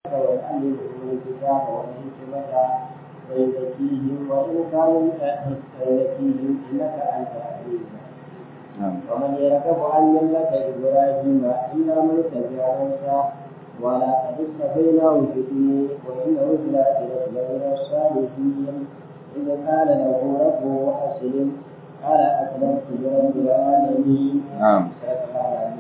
ويعلمهم الكتاب والحكمة ويزكيهم وإن كانوا فيزكيهم إنك أنت العزيز ومن يرغب عن ملة إبراهيم إلا من تبع موسى ولقد اصطفيناه في الدين وإنه في الآخرة لمن الصالحين إذ قال له ربه أسلم قال أسلمت لرب العالمين نعم صدق الله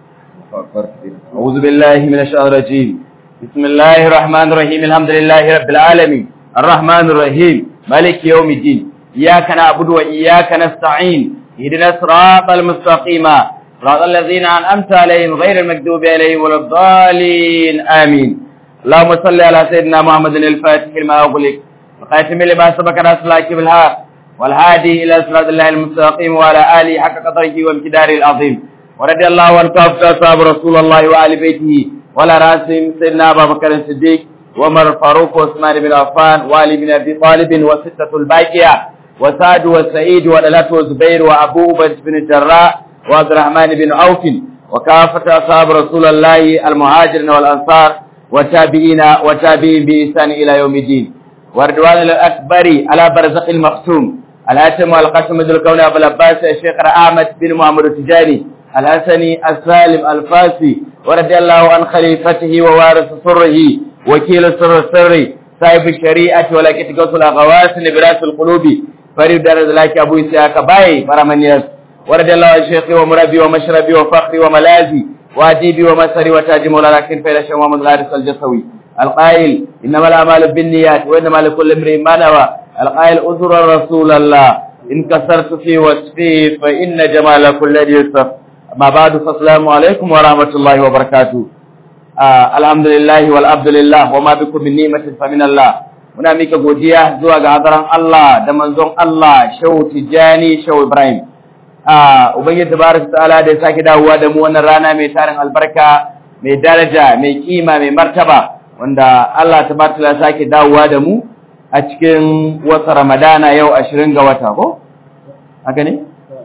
العظيم أعوذ بالله من الشيطان الرجيم بسم الله الرحمن الرحيم الحمد لله رب العالمين الرحمن الرحيم مالك يوم الدين إياك نعبد وإياك نستعين اهدنا الصراط المستقيم صراط الذين أنعمت عليهم غير المكذوب عليهم ولا الضالين آمين اللهم صل على سيدنا محمد الفاتح لما أغلق الخاتم لما سبق ناصر الله بالحق والهادي إلى صراط الله المستقيم وعلى آله حق قدره وامتداره العظيم ورضي الله عن كافة أصحاب رسول الله وآل بيته وعلى رأسهم سيدنا أبا بكر الصديق وعمر الفاروق وعثمان بن عفان وعلي بن أبي طالب وستة الباقية وسعد وسعيد ودلات وزبير وأبو بكر بن الجراح وعبد الرحمن بن عوف وكافة أصحاب رسول الله المهاجرين والأنصار والتابعين وتابعين بإحسان إلى يوم الدين ورضوان الأكبر على برزق المقسوم الهاتم والقسم ذو الكون أبو العباس الشيخ أحمد بن محمد التجاني الحسني السالم الفاسي ورضي الله عن خليفته ووارث سره وكيل سر السر صاحب الشريعة ولكن قوس الأغواس نبراس القلوب فريد دار ذلك أبو إسحاق باي فرمانياس ورضي الله عن شيخي ومربي ومشربي وفخري وملاذي وأديبي ومسري وتاج مولانا كن فإلى شيخ محمد الحارث الجسوي القائل إنما الأعمال بالنيات وإنما لكل امرئ ما نوى القائل أزر رسول الله إن كسرت في وصفه فإن جمال كل ذي يوسف ما بعد فالسلام عليكم ورحمة الله وبركاته آه الحمد لله والعبد لله وما بكم من نعمة فمن الله muna mika godiya zuwa ga hadaran Allah da manzon Allah Shehu Tijani Shehu Ibrahim ah ubangiji tabaraka ta'ala da ya sake dawowa da mu wannan rana mai tarin albarka mai daraja mai kima mai martaba wanda Allah tabaraka ta'ala sake dawowa da mu a cikin wata Ramadana yau 20 ga wata ko haka ne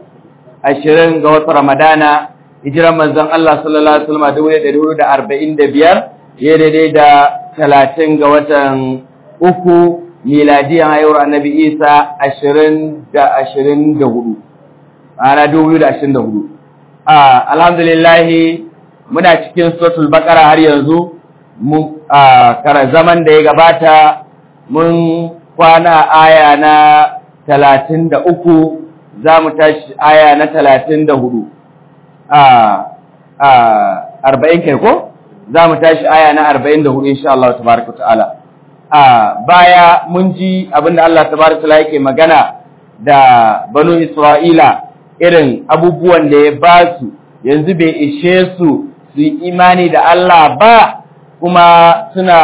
20 ga wata Ramadana hijiran manzon Allah sallallahu alaihi wasallam 1445 ya daidai da 30 ga watan uku miladiyan haihuwar annabi Isa 20 da 24 ana 2024 ah alhamdulillah muna cikin suratul baqara har yanzu mun kara zaman da ya gabata mun kwana aya na 33 za mu tashi aya na 34 arba'in kai ko za mu tashi aya na arba'in da hudu insha Allah tabaraka ta'ala a baya mun ji abinda Allah tabaraka ta'ala yake magana da banu Isra'ila irin abubuwan da ya ba su yanzu bai ishe su su yi imani da Allah ba kuma suna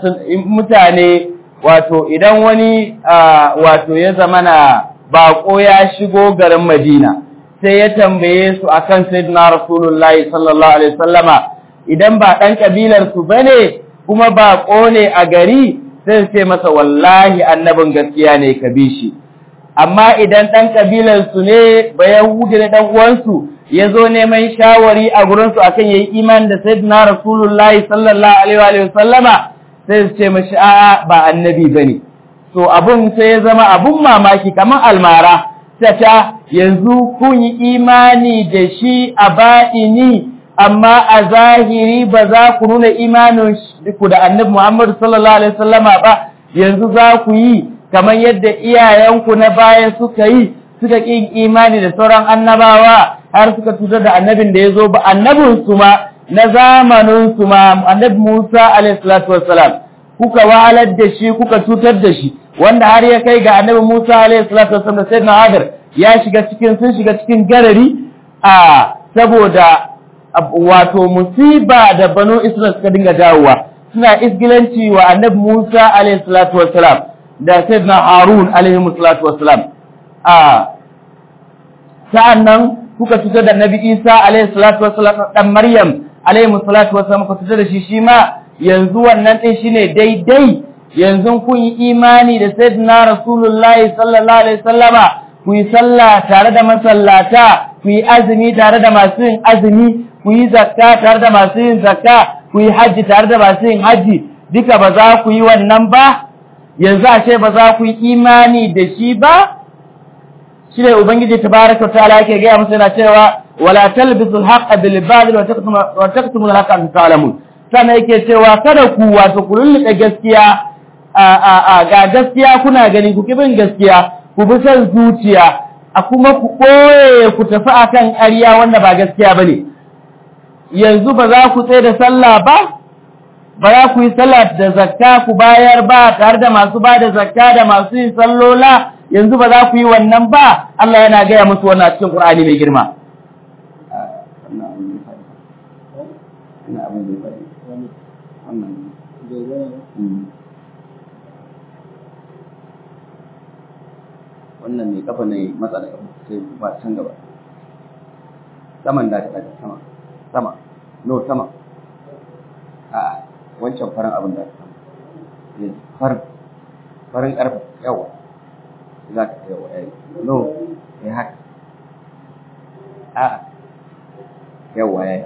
mutane wato idan wani wato ya zamana baƙo ya shigo garin Madina sai ya tambaye su akan sayyidina rasulullahi sallallahu alaihi wasallama idan ba dan kabilar su bane kuma ba ne a gari sai ce masa wallahi annabin gaskiya ne ka bi shi amma idan dan kabilar su ne ba yahudi ne dan uwan su yazo neman shawari a gurin su akan yayi imani da sayyidina rasulullahi sallallahu alaihi wasallama sai su ce mashi a'a ba annabi bane so abun sai ya zama abun mamaki kamar almara ta yanzu kun yi imani da shi a ba'ini amma a zahiri ba za ku nuna imanin ku da annabi Muhammadu sallallahu alaihi wasallama ba yanzu za ku yi kamar yadda iyayenku na baya suka yi suka ƙin imani da sauran annabawa har suka tutar da annabin da ya zo ba annabin su ma na zamanin su ma annabi Musa alaihi salatu wassalam kuka wahalar da shi kuka tutar da shi wanda har ya kai ga annabi Musa alaihi salatu wasallam da sayyidina Hadir ya shiga cikin sun shiga cikin garari a saboda wato musiba da banu Isra'il suka dinga dawowa suna isgilanci wa annabi Musa alaihi salatu wasallam da sayyidina Harun alaihi salatu wasallam a sa'annan kuka tutar da annabi Isa alaihi salatu wasallam dan Maryam alaihi salatu wasallam kuka tutar da shi shi ma yanzu wannan din shine daidai yanzu kun yi imani da sayyidina rasulullahi sallallahu alaihi wasallama ku yi sallah tare da masallata ku yi azumi tare da masu yin azumi ku yi zakka tare da masu yin zakka ku yi hajji tare da masu yin hajji duka ba za ku yi wannan ba yanzu ashe ba za ku yi imani da shi ba shi ne ubangiji tabaraka wa ta'ala yake gaya musu yana cewa wala talbisul haqqa bil batil wa taktumu wa taktumu al haqqa antum ta'lamun sannan yake cewa kada ku wato ku lulluɓe gaskiya a a a ga gaskiya kuna gani ku kibin gaskiya ku bi son zuciya a kuma ku ɓoye ku tafi akan ƙarya wanda ba gaskiya bane yanzu ba za ku tsaye da sallah ba ba za ku yi sallah da zakka ku bayar ba tare da masu ba da zakka da masu yin sallola yanzu ba za ku yi wannan ba Allah yana gaya musu wannan a cikin Qur'ani mai girma wannan mai kafa ne matsa da kafa sai ba can gaba saman da ta daga sama sama no sama a wancan farin abin da ta sama farin farin karfa yawa za ka yawa yayi no ya haka a yawa yayi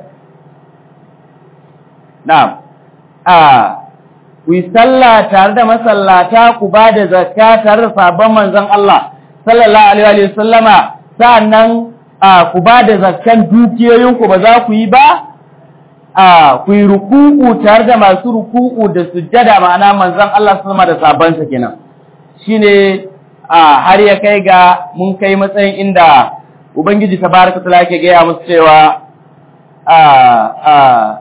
na'am a ku yi sallah tare da masallata ku ba da zakka tare da sabon manzon Allah sallallahu alaihi wa sallama sa'annan ku ba da zakkan dukiyoyinku ba za ku yi ba a ku yi ruku'u tare da masu ruku'u da sujjada ma'ana manzon Allah sallama da sabansa kenan shine a har ya kai ga mun kai matsayin inda ubangiji tabaraka taala yake gaya musu cewa a a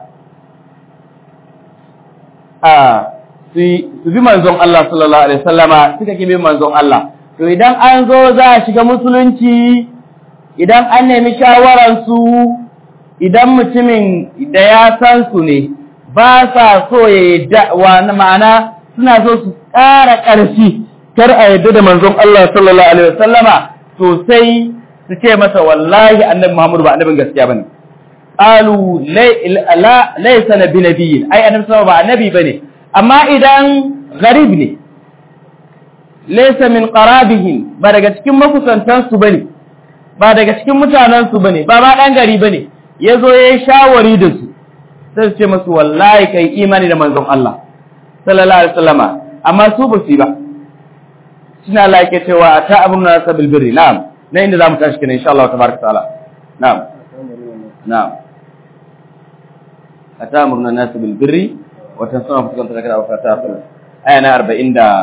a su bi manzon Allah sallallahu alaihi wasallama suka ki bin manzon Allah to idan an zo za a shiga musulunci idan an nemi shawararsu idan mutumin da ya san su ne ba sa so ya yadda wa ma'ana suna so su ƙara ƙarfi kar a yadda da manzon Allah sallallahu alaihi wasallama to sai su ce masa wallahi annabi Muhammadu ba annabin gaskiya bane qalu laysa nabi nabiyyin ai annabi sallallahu ba annabi bane amma idan gharib ne laysa min qarabihim ba daga cikin makusantan su bane ba daga cikin mutanen su bane ba ma dan gari bane yazo yayi shawari da su sai su ce musu wallahi kai imani da manzon Allah sallallahu alaihi wasallama amma su ba su ba suna Allah yake cewa ata amruna sabil birri na'am na inda zamu tashi kenan insha Allah tabaraka taala na'am na'am ata amruna nas bil birri wa tansawna fukan takara wa fata aya na 40 da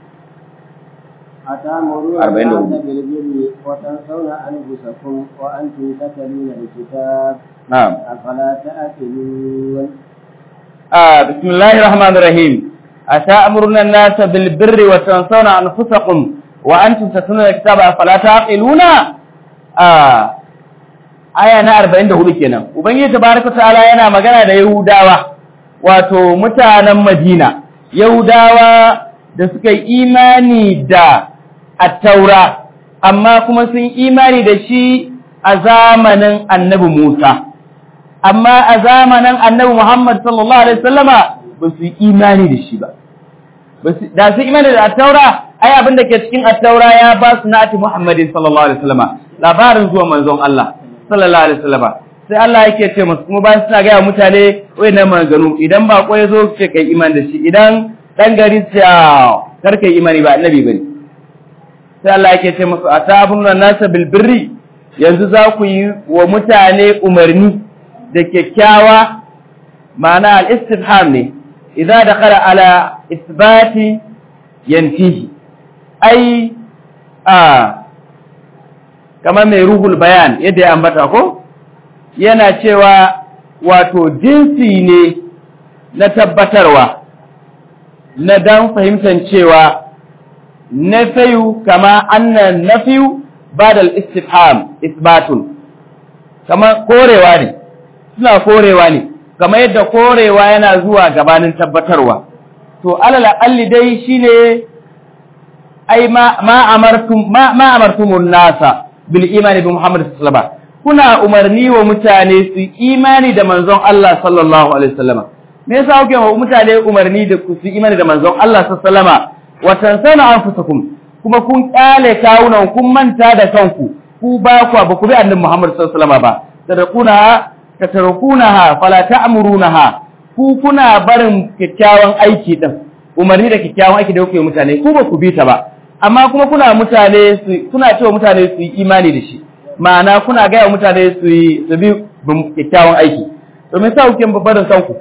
أتأمرون الناس بالبر وتنسون أنفسكم وأنتم تتلون الكتاب نعم أفلا تأكلون آه بسم الله الرحمن الرحيم أتأمرون الناس بالبر وتنسون أنفسكم وأنتم تتلون الكتاب أفلا تعقلون آه aya na 44 kenan ubangiji tabaraka ta'ala yana magana da yahudawa wato mutanen madina yahudawa da suka yi imani da attaura amma kuma sun imani da shi a zamanin annabi Musa amma a zamanin annabi Muhammad sallallahu alaihi wasallama ba su yi imani da shi ba da su imani da attaura ai abin da ke cikin attaura ya ba su nati Muhammadin sallallahu alaihi wasallama labarin zuwa manzon Allah sallallahu alaihi wasallama sai Allah yake ce musu kuma bayan suna gaya mutane wayannan maganganu idan ba ko yazo ce kai imani da shi idan dan gari ce kar kai imani ba annabi bane sai Allah yake ce musu atabun nasa bil birri yanzu za ku yi wa mutane umarni da kyakkyawa ma'ana al-istifham ne idza dakhala ala isbati yanfihi ai a kamar mai ruhul bayan yadda ya ambata ko yana cewa wato jinsi ne na tabbatarwa na dan fahimtar cewa nafiyu kama annan nafiyu badal istifham isbatun kama korewa ne suna korewa ne kama yadda korewa yana zuwa gabanin tabbatarwa to alal aqalli dai shine ai ma ma amartum ma, ma amartumun nasa bil imani bi Muhammad sallallahu alaihi kuna umarni wa mutane su imani da manzon Allah sallallahu alaihi wasallam me yasa kuke wa mutane umarni da su imani da manzon Allah sallallahu alaihi wasallam wa tansana anfusakum kuma kun kyale kawunan kun manta da kanku ku ba ku ba ku bi annabi Muhammad sallallahu alaihi wasallam ba tadquna tatarkunaha fala ta'murunaha ku ku kuna barin kyakkyawan aiki din umarni da kyakkyawan aiki da kuke mutane ku ba ku bi ta ba amma kuma kuna mutane su kuna cewa mutane su yi imani da shi ma'ana kuna gaya mutane su yi su bi kyakkyawan aiki to me yasa kuke barin kanku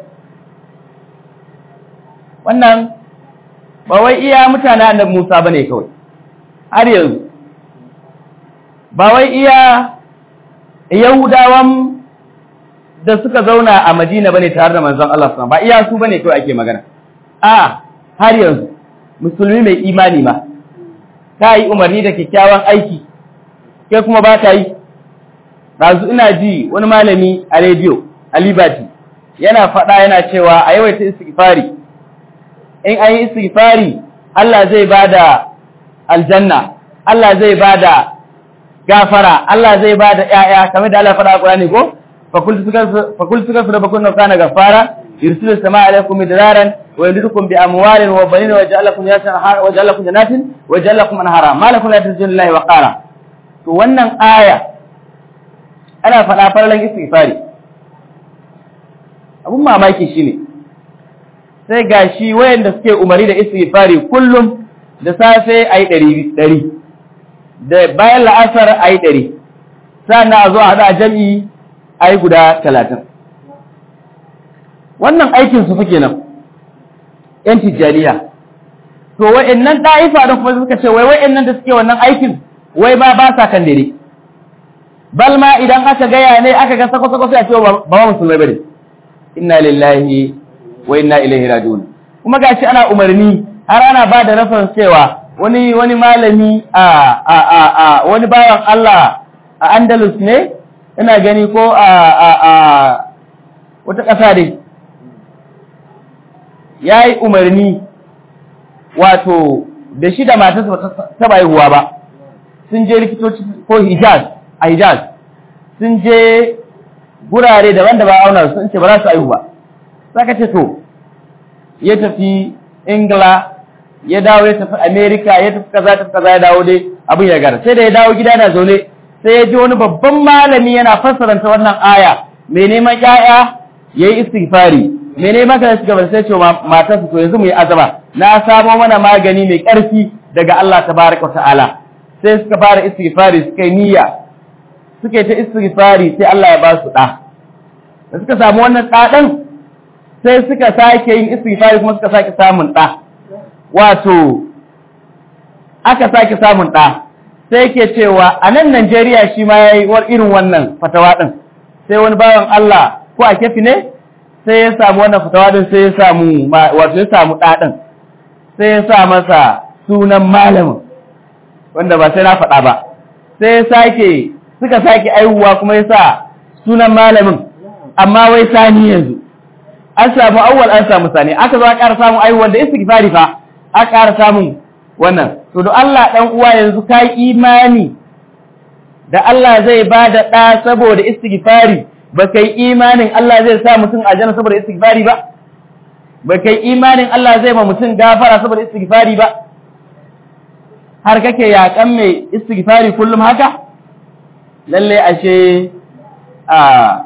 wannan ba wai iya mutane annabi Musa bane kawai har yanzu ba wai iya Yahudawan da suka zauna a Madina bane tare da manzon Allah sallallahu ba iya su bane kawai ake magana a har yanzu musulmi mai imani ma ta yi umarni da kyakkyawan aiki ke kuma ba ta yi ɗazu ina ji wani malami a rediyo a liberty yana faɗa yana cewa a yawaita istighfari in an yi istighfari Allah zai ba da aljanna Allah zai ba da gafara Allah zai ba da ƴaƴa kamar da Allah faɗa a Qur'ani ko fakultu suka su da bakun kana gafara yursilu sama alaikum midraran wa yumdidukum bi amwalin wa banin wa ja'alakum yasan wa ja'alakum jannatin wa ja'alakum anhara ma lakum la tajidun lillahi wa qara to wannan aya ana faɗa farlan istighfari abun mamaki shine sai gashi wayanda suke umari da istighfari kullum da safe ayi ɗari ɗari da bayan la'asar ayi ɗari sannan a zo a haɗa jami'i ayi guda talatin wannan aikin su fuke nan yan tijjaniya to wa'annan ɗa'ifa da kuma suka ce wai wa'annan da suke wannan aikin wai ba ba sa kan dare bal ma idan aka gaya ne aka ga sako-sako sai a ce ba ba musulmai bane inna lillahi wa inna ilaihi raji'un kuma gashi ana umarni har ana ba da reference cewa wani wani malami a a a a wani bayan Allah a Andalus ne ina gani ko a a a wata ƙasa dai yayi umarni wato da shi da matarsa ta haihuwa ba sun je likitoci ko Hijaz a Hijaz sun je gurare daban da ba auna sun ce ba za su haihu ba saka ce to ya tafi Ingila ya dawo ya tafi Amerika ya tafi kaza tafi kaza ya dawo dai abin ya gara sai da ya dawo gida na zaune sai ya ji wani babban malami yana fassaranta wannan aya mai neman ƴaƴa yayi istighfari mai neman ka shiga sai ce matarsa to yanzu mu yi azaba na samo mana magani mai ƙarfi daga Allah tabaraka wa ta'ala sai suka fara istighfari suka yi niyya suka yi ta istighfari sai Allah ya ba su ɗa da suka samu wannan ɗa ɗin sai suka sake yin istighfari kuma suka sake samun ɗa wato aka sake samun ɗa sai ke cewa a nan Najeriya shi ma ya yi irin wannan fatawa ɗin sai wani bawan Allah ko a kefi ne sai ya samu wannan fatawa ɗin sai ya samu wato ya samu ɗa ɗin sai ya sa masa sunan malamin wanda ba sai na faɗa ba sai ya sake suka sake aihuwa kuma ya sa sunan malamin amma wai sani yanzu an samu awwal an samu sani aka zo a ƙara samun aihuwan da istighfari fa a ƙara samun wannan to da Allah dan uwa yanzu kai imani da Allah zai ba da ɗa saboda istighfari ba kai imanin Allah zai sa mutum aljanna saboda istighfari ba ba kai imanin Allah zai ma mutum gafara saboda istighfari ba har kake yaƙan mai istighfari kullum haka lalle ashe a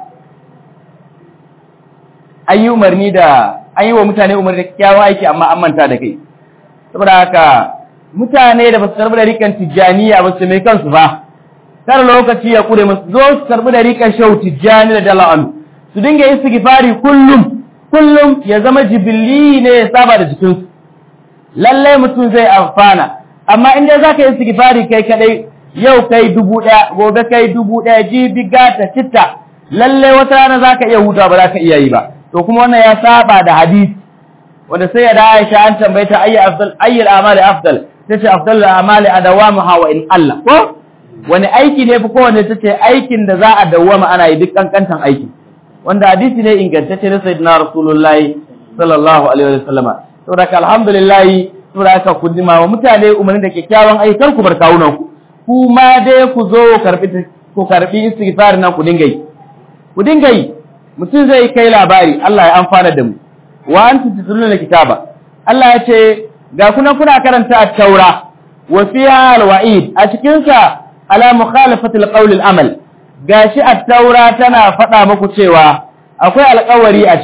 an yi umarni da an yi wa mutane umarni da kyawun aiki amma an manta da kai saboda haka mutane da ba su karbi da rikan tijjaniya ba su mai kansu ba kar lokaci ya kure musu zo su karbi da rikan shau tijjani da dala'an su dinga yin sigifari kullum kullum ya zama jibilli ne ya saba da jikinsu lallai mutum zai amfana amma in dai zaka yi sigifari kai kadai yau kai dubu ɗaya gobe kai dubu ɗaya jibi gata citta lallai wata rana zaka iya huta ba zaka iya yi ba to kuma wannan ya saba da hadisi wanda sai ya da Aisha an tambaye ta ayyi afdal ayyi al-amali afdal tace afdal al-amali adawamuha wa in Allah ko wani aiki ne fi kowanne tace aikin da za a dawwama ana yi duk kankantan aiki wanda hadisi ne ingantacce na sayyidina rasulullahi sallallahu alaihi wa sallama saboda alhamdulillah saboda ka kudima wa mutane umarni da kyakkyawan ayyukan ku bar kawunan ku ku ma dai ku zo karbi ku karbi istighfar nan ku dinga yi ku dinga yi mutum zai kai labari Allah ya amfana da mu wa antum tatluna kitaba Allah ya ce ga kuna kuna karanta at-taura wa fiha al-wa'id a cikin sa ala mukhalafati al-qawl al-amal gashi at-taura tana faɗa muku cewa akwai alƙawari a ciki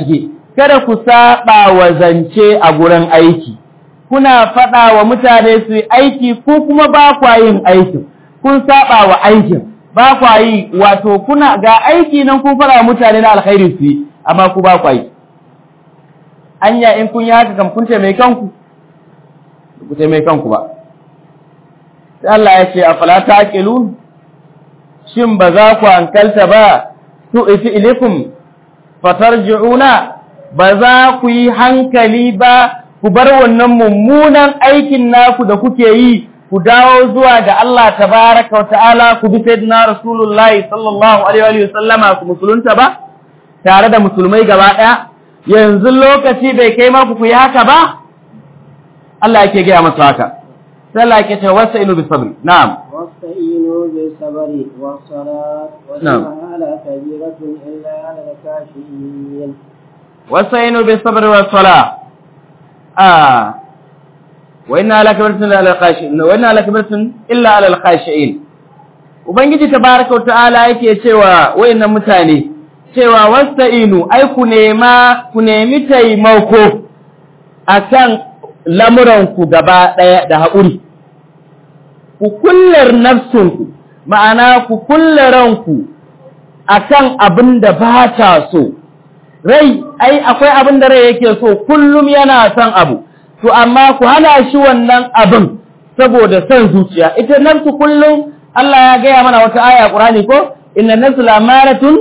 kada ku saba wa zance a gurin aiki kuna faɗa wa mutane su yi aiki ko kuma ba kwa yin aikin kun saba wa aikin ba kwa yi wato kuna ga aiki nan kun faɗa wa mutane na alkhairi su yi amma ku ba kwa yi anya in kun yi haka kam kun taimai kanku ku taimai kanku ba sai Allah ya ce afala taqilun shin ba za ku hankalta ba su ifi ilikum fatarji'una ba za ku yi hankali ba ku bar wannan mummunan aikin naku da kuke yi ku dawo zuwa ga Allah tabaraka wa ta'ala ku bi sayyidina rasulullahi sallallahu alaihi wa sallama ku musulunta ba tare da musulmai gaba daya yanzu lokaci bai kai ma ku yi haka ba Allah yake gaya masa haka sai Allah yake cewa wasta'inu bis sabr na'am واستعينوا بالصبر والصلاة نعم. وإنها لكبيرة إلا على الكافرين wasta'inu bis sabr was sala ah wa inna lakabiratun illa alal khashi'in wa inna lakabiratun illa alal khashi'in ubangiji tabaraka wa ta'ala yake cewa wayannan mutane cewa wasta'inu ai ku nema ku nemi taimako akan lamuranku gaba ɗaya da haƙuri ku kullar nafsinku ma'ana ku kulle ranku akan abin da ba ta so rai ai akwai abin da rai yake so kullum yana son abu to amma ku hana shi wannan abin saboda son zuciya ita nafsu kullum Allah ya gaya mana wata aya Qur'ani ko inna nafsu lamaratun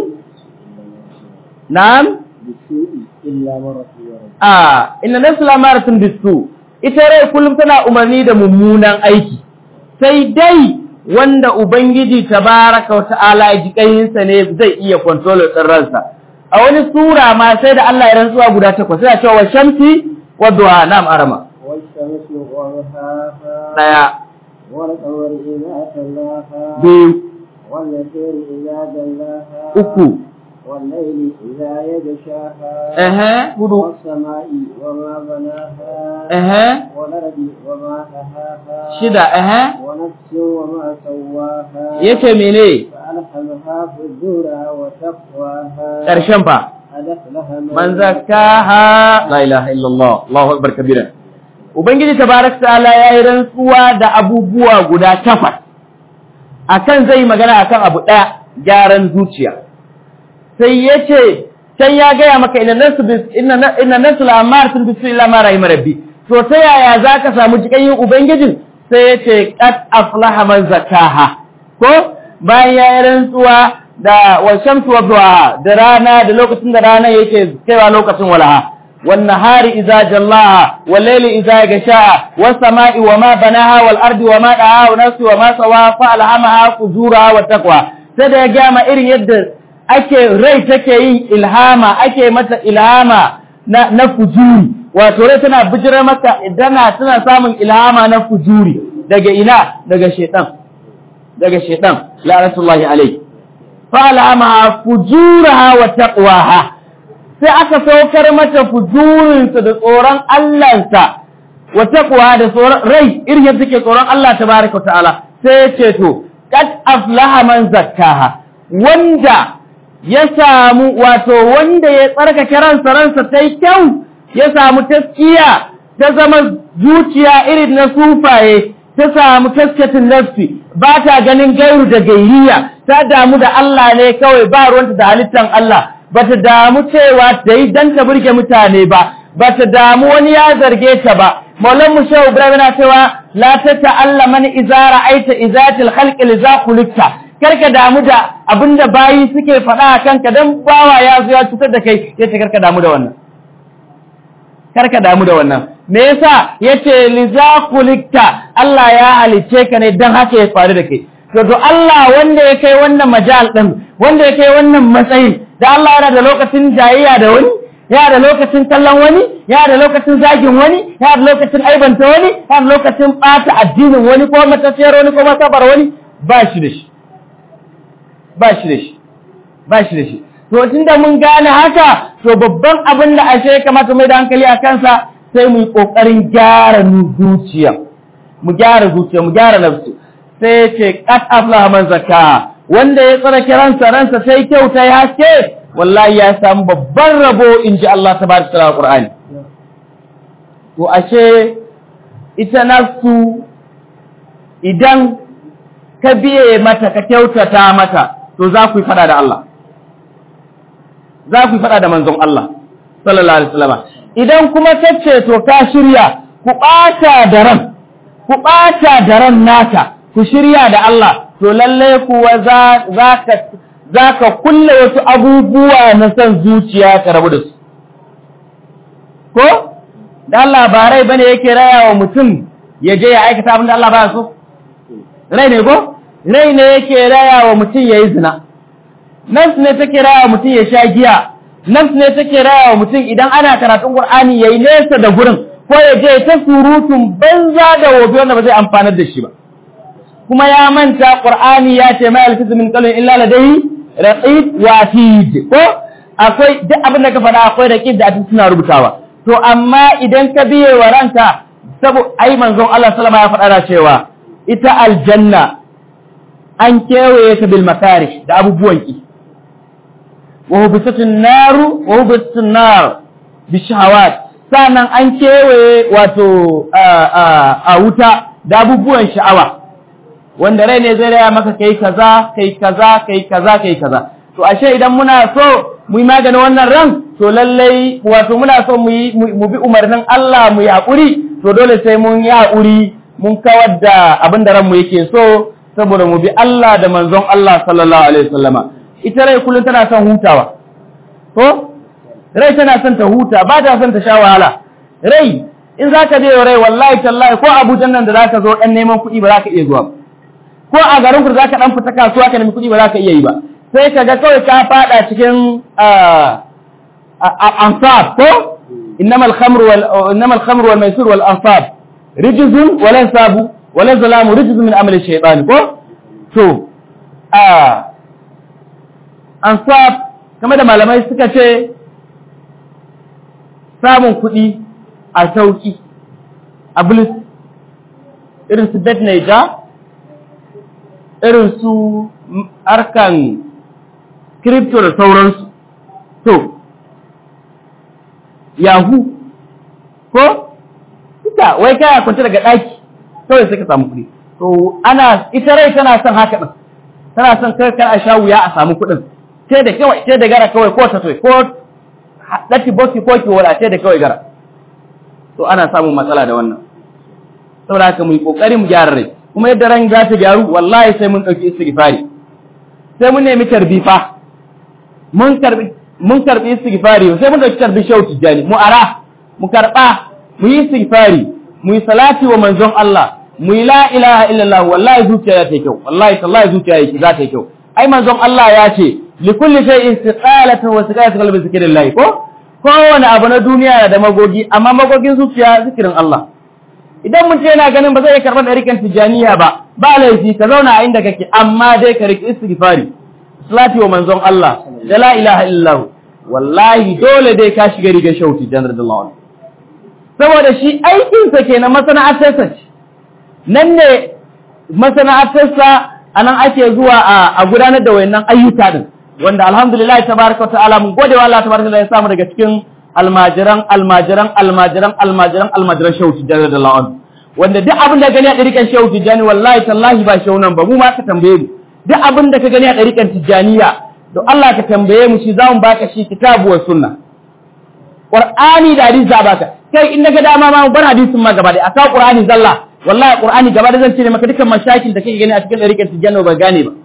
na'am بالسوء إلا من رحم ربك a inna nafsu lamaratun bisu ita rai kullum tana umarni da mummunan aiki sai dai wanda ubangiji tabaraka wa ta'ala ji kayinsa ne zai iya control din ransa a wani sura ma sai da Allah ya rantsuwa guda takwas sai ya ce wa shamsi wa duha nam arama والشمس وضحاها daya والقمر إذا تلاها biyu والنسير إذا جلاها uku والليل إذا يغشاها ehe hudu والسماء وما بناها ehe والأرض وما طحاها shida ehe ونفس وما سواها yace mene فألهمها فجورها وتقواها karshen fa قد أفلح man zakaha la ilaha illallah Allahu akbar kabira ubangiji tabaraka ta'ala yayi rantsuwa da abubuwa guda takwas akan zai magana akan abu daya gyaran zuciya sai yace sai ya gaya maka inna nasu bis inna inna nasu la'amaratun bismillah ma rahim rabbi to ta yaya zaka samu jikayin ubangijin sai yace qad aflaha man zakaha ko bayan yayi rantsuwa da wa shamsu wa duha da rana da lokacin da rana yake kaiwa lokacin walaha wan nahari idza jallaha wal layli idza gashaha was sama'i wa ma banaha wal ardi wa ma daha wa nafsi wa ma sawa fa alhamaha fujuraha wa taqwa sai da ya gama irin yadda ake rai take yin ilhama ake mata ilhama na na fujuri wato rai tana bijirar mata idan tana samun ilhama na fujuri daga ina daga shedan daga shedan la'natullahi alayhi falamaha fujuraha wa taqwaha sai aka saukar mata fujurinsa da tsoron Allahnsa wa taqwa da tsoron rai irin yadda take tsoron Allah tabaaraka wa ta'ala sai ya ce to qad aflaha man zakkaha wanda ya samu wato wanda ya tsarkake ransa ransa tai kyau ya samu taskiya ta zama zuciya irin na sufaye ta samu taskatin nafsi ba ta ganin gairu da gairiya ta damu da Allah ne kawai ba ruwanta da halittan Allah ba ta damu cewa ta yi don ta burge mutane ba ba ta damu wani ya zarge ta ba maulan mu shehu ibrahim na cewa la ta ta'alla man iza ra'aita izatil khalqi li za khuliqta karka damu da abinda bayi suke faɗa a kanka dan bawa ya zo ya cutar da kai yace karka damu da wannan karka damu da wannan me yasa yace liza kulikta Allah ya halice ka ne dan haka ya faru da kai to to Allah wanda ya kai wannan majal din wanda ya kai wannan matsayin da Allah yana da lokacin jayayya da wani yana da lokacin kallon wani yana da lokacin zagin wani yana da lokacin aibanta wani yana da lokacin bata addinin wani ko matafiyar wani ko masabar wani ba shi da shi ba shi da shi ba shi da shi to tunda mun gane haka to babban abin da ashe ya kamata mai da hankali a kansa sai mu yi kokarin gyara zuciya mu gyara zuciya mu gyara nafsu sai ya ce qad aflaha man zakka wanda ya tsara kiransa ransa sai kyau ta yi haske wallahi ya samu babban rabo in ji Allah ta bada tsara Qur'ani to ashe ita nafsu idan ka biye mata ka kyautata mata to za ku yi fada da Allah za ku yi fada da manzon Allah sallallahu alaihi wasallam idan kuma tace to ka shirya ku ɓata da ran ku ɓata da ran naka ku shirya da Allah to lalle kuwa za ka kulle wasu abubuwa na son zuciya ka rabu da su ko da Allah ba rai bane yake raya wa mutum ya je ya aikata abin da Allah baya so rai ne ko rai ne yake raya wa mutum ya yi zina nafs ne take raya wa mutum ya sha giya nafs ne take raya wa mutum idan ana karatun Qur'ani yayi nesa da gurin ko ya je ta surutun banza da wofi wanda ba zai amfanar da shi ba kuma ya manta qur'ani ya ce ma yalfizu min qalbin illa ladayhi raqib wa atid ko akwai duk abin da ka faɗa akwai raqib da atid suna rubutawa to amma idan ka biye wa ranka sabo ai manzon Allah sallama ya faɗa da cewa ita aljanna an kewaye ta bil makarih da abubuwan ki wa hubisatun naru wa hubisatun nar bi shahawat sannan an kewaye wato a wuta da abubuwan sha'awa wanda rai ne zai raya maka kai kaza kai kaza kai kaza kai kaza to ashe idan muna so mu yi maganin wannan ran to lallai wato muna so mu yi mu bi umarnin Allah mu yi haƙuri to dole sai mun yi haƙuri mun kawar da abin da ranmu yake so saboda mu bi Allah da manzon Allah sallallahu alaihi wasallama ita rai kullum tana son hutawa ko rai tana son ta huta ba ta son ta sha wahala rai in za ka je rai wallahi tallahi ko abujan nan da za ka zo ɗan neman kuɗi ba za ka iya zuwa ko a garin ku za ka ɗan fita kasuwa ka nemi kuɗi ba za ka iya yi ba sai ka ga kawai ka faɗa cikin ansab ko innamal khamru wal innamal khamru wal maisur wal ansab rijzun wa lan sabu wa lan zalamu rijzun min amali shaytan ko to ansab kamar da malamai suka ce samun kuɗi a sauƙi a bilis irin su bet naija irin su harkan crypto da sauransu to yahoo ko ita wai kaya kwanci daga ɗaki kawai sai ka samu kuɗi to ana ita rai tana son haka ɗin tana son kar a sha wuya a samu kuɗin sai da kawai sai da gara kawai ko ta ko ɗati boki ko ki wadace da kawai gara to ana samun matsala da wannan saboda haka mu yi kokari mu gyara rai kuma yadda ran za ta gyaru wallahi sai mun ɗauki istighfari sai mun nemi tarbifa mun karbi mun karbi istighfari sai mun ɗauki tarbi shau tijani mu ara mu karɓa mu yi istighfari mu yi salati wa manzon Allah mu yi la ilaha illallah wallahi zuciya ya ta yi kyau wallahi tallahi zuciya za ta yi kyau ai manzon Allah ya ce likulli shay'in istiqalatu wa istiqalatu qalbi zikrillah ko kowane abu na duniya da magogi amma magogin zuciya zikirin Allah idan mun ce yana ganin ba zai karɓar ɗarikan tijaniya ba ba laifi ka zauna a inda kake amma dai ka riƙi istighfari salati wa manzon Allah da la ilaha illallah wallahi dole dai ka shiga rigar shauti janar da lawan saboda shi aikinsa kenan masana'arsa ce nan ne masana'arsa a nan ake zuwa a gudanar da wayannan ayyuka din wanda alhamdulillah tabaraka wa ta'ala mun gode wa Allah tabaraka ya samu daga cikin almajiran almajiran almajiran almajiran almajiran shehu tijjani da la'an wanda duk abin da gani a ɗarikan shehu tijjani wallahi tallahi ba shehu nan ba mu ma ka tambaye mu duk abin da ka gani a ɗarikan tijjaniya to Allah ka tambaye mu shi za mu baka shi kitabu wa sunna qur'ani da hadisi za baka kai in naga dama ma mu bar hadisin ma gaba da aka qur'ani zalla wallahi qur'ani gaba da zan ce maka dukkan mashakin da kake gani a cikin ɗarikan tijjani ba gane ba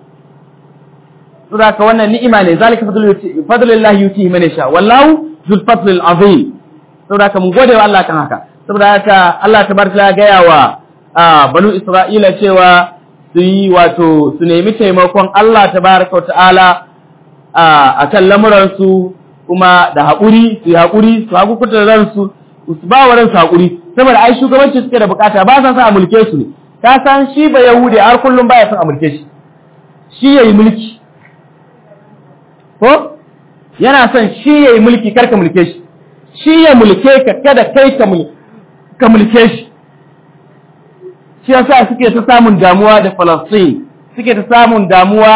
saboda ka wannan ni'ima ne zalika fadlullahi yutihi man yasha wallahu zul fadlil azim saboda haka mun gode wa Allah kan haka saboda haka Allah tabaraka ya gaya wa banu Isra'ila cewa su yi wato su nemi taimakon Allah tabaraka wa ta'ala a kan lamuran su kuma da haƙuri su yi haƙuri su haƙu kuta ransu su ba wa ransu haƙuri saboda ai shugabanci suke da bukata ba san sa a mulke su ne ka san shi ba yahudi har kullum baya son a mulke shi shi yayi mulki ko yana son shi ya yi mulki karka mulke shi shi ya mulke ka kada kai ka mulke shi shi yasa suke ta samun damuwa da Falastin suke ta samun damuwa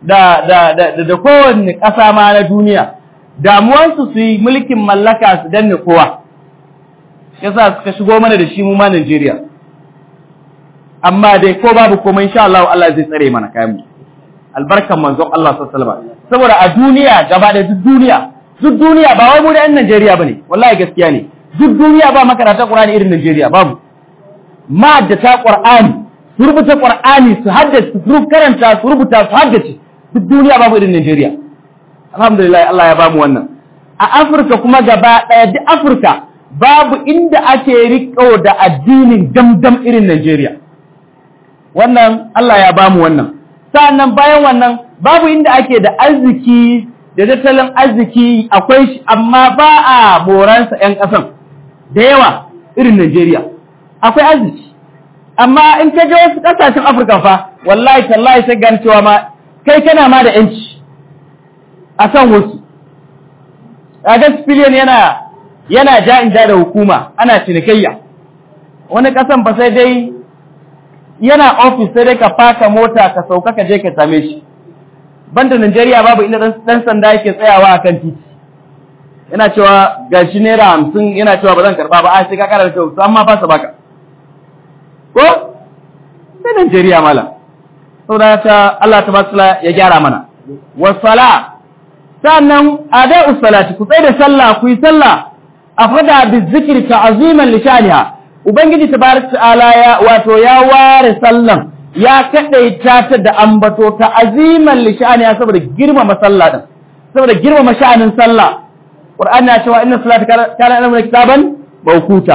da da da da kowanne ƙasa ma na duniya damuwansu su yi mulkin mallaka su danne kowa yasa suka shigo mana da shi mu ma Najeriya amma dai ko babu komai insha Allah Allah zai tsare mana kayan mu albarkan manzon Allah sallallahu alaihi wasallam saboda a duniya gaba da duk duniya duk duniya ba wai mu da yan Najeriya bane wallahi gaskiya ne duk duniya ba makaranta Qur'ani irin Najeriya babu ma da ta Qur'ani su rubuta Qur'ani su haddace su karanta su rubuta su haddace duk duniya babu irin Najeriya alhamdulillah Allah ya bamu wannan a Afirka kuma gaba daya duk Afirka babu inda ake riko da addinin damdam irin Najeriya wannan Allah ya bamu wannan sa'annan bayan wannan babu inda ake da arziki da tattalin arziki akwai shi amma ba a moransa 'yan ƙasan da yawa irin Najeriya akwai arziki amma in ka je wasu ƙasashen Afirka fa wallahi tallahi sai gani cewa ma kai kana ma da yanci a san wasu kaga civilian yana yana ja in ja da hukuma ana cinikayya wani ƙasan ba sai dai yana ofis sai dai ka faka mota ka sauka ka je ka same shi banda Najeriya babu inda dan sanda yake tsayawa a kan titi yana cewa gashi naira hamsin yana cewa ba zan karba ba a sai ka kara da kyau amma fasa baka ko sai Najeriya mala saboda ta Allah ta basula ya gyara mana wasala sannan adai salati ku tsaya da sallah ku yi sallah afada bi zikri ta'ziman li shaniha ubangiji tabaraka ta'ala ya wato ya ware sallan ya kadaita ta da ambato ta aziman li shaniha saboda girmama sallah din saboda girmama sha'anin sallah qur'ani ya cewa inna salata kana amrun kitaban mawquta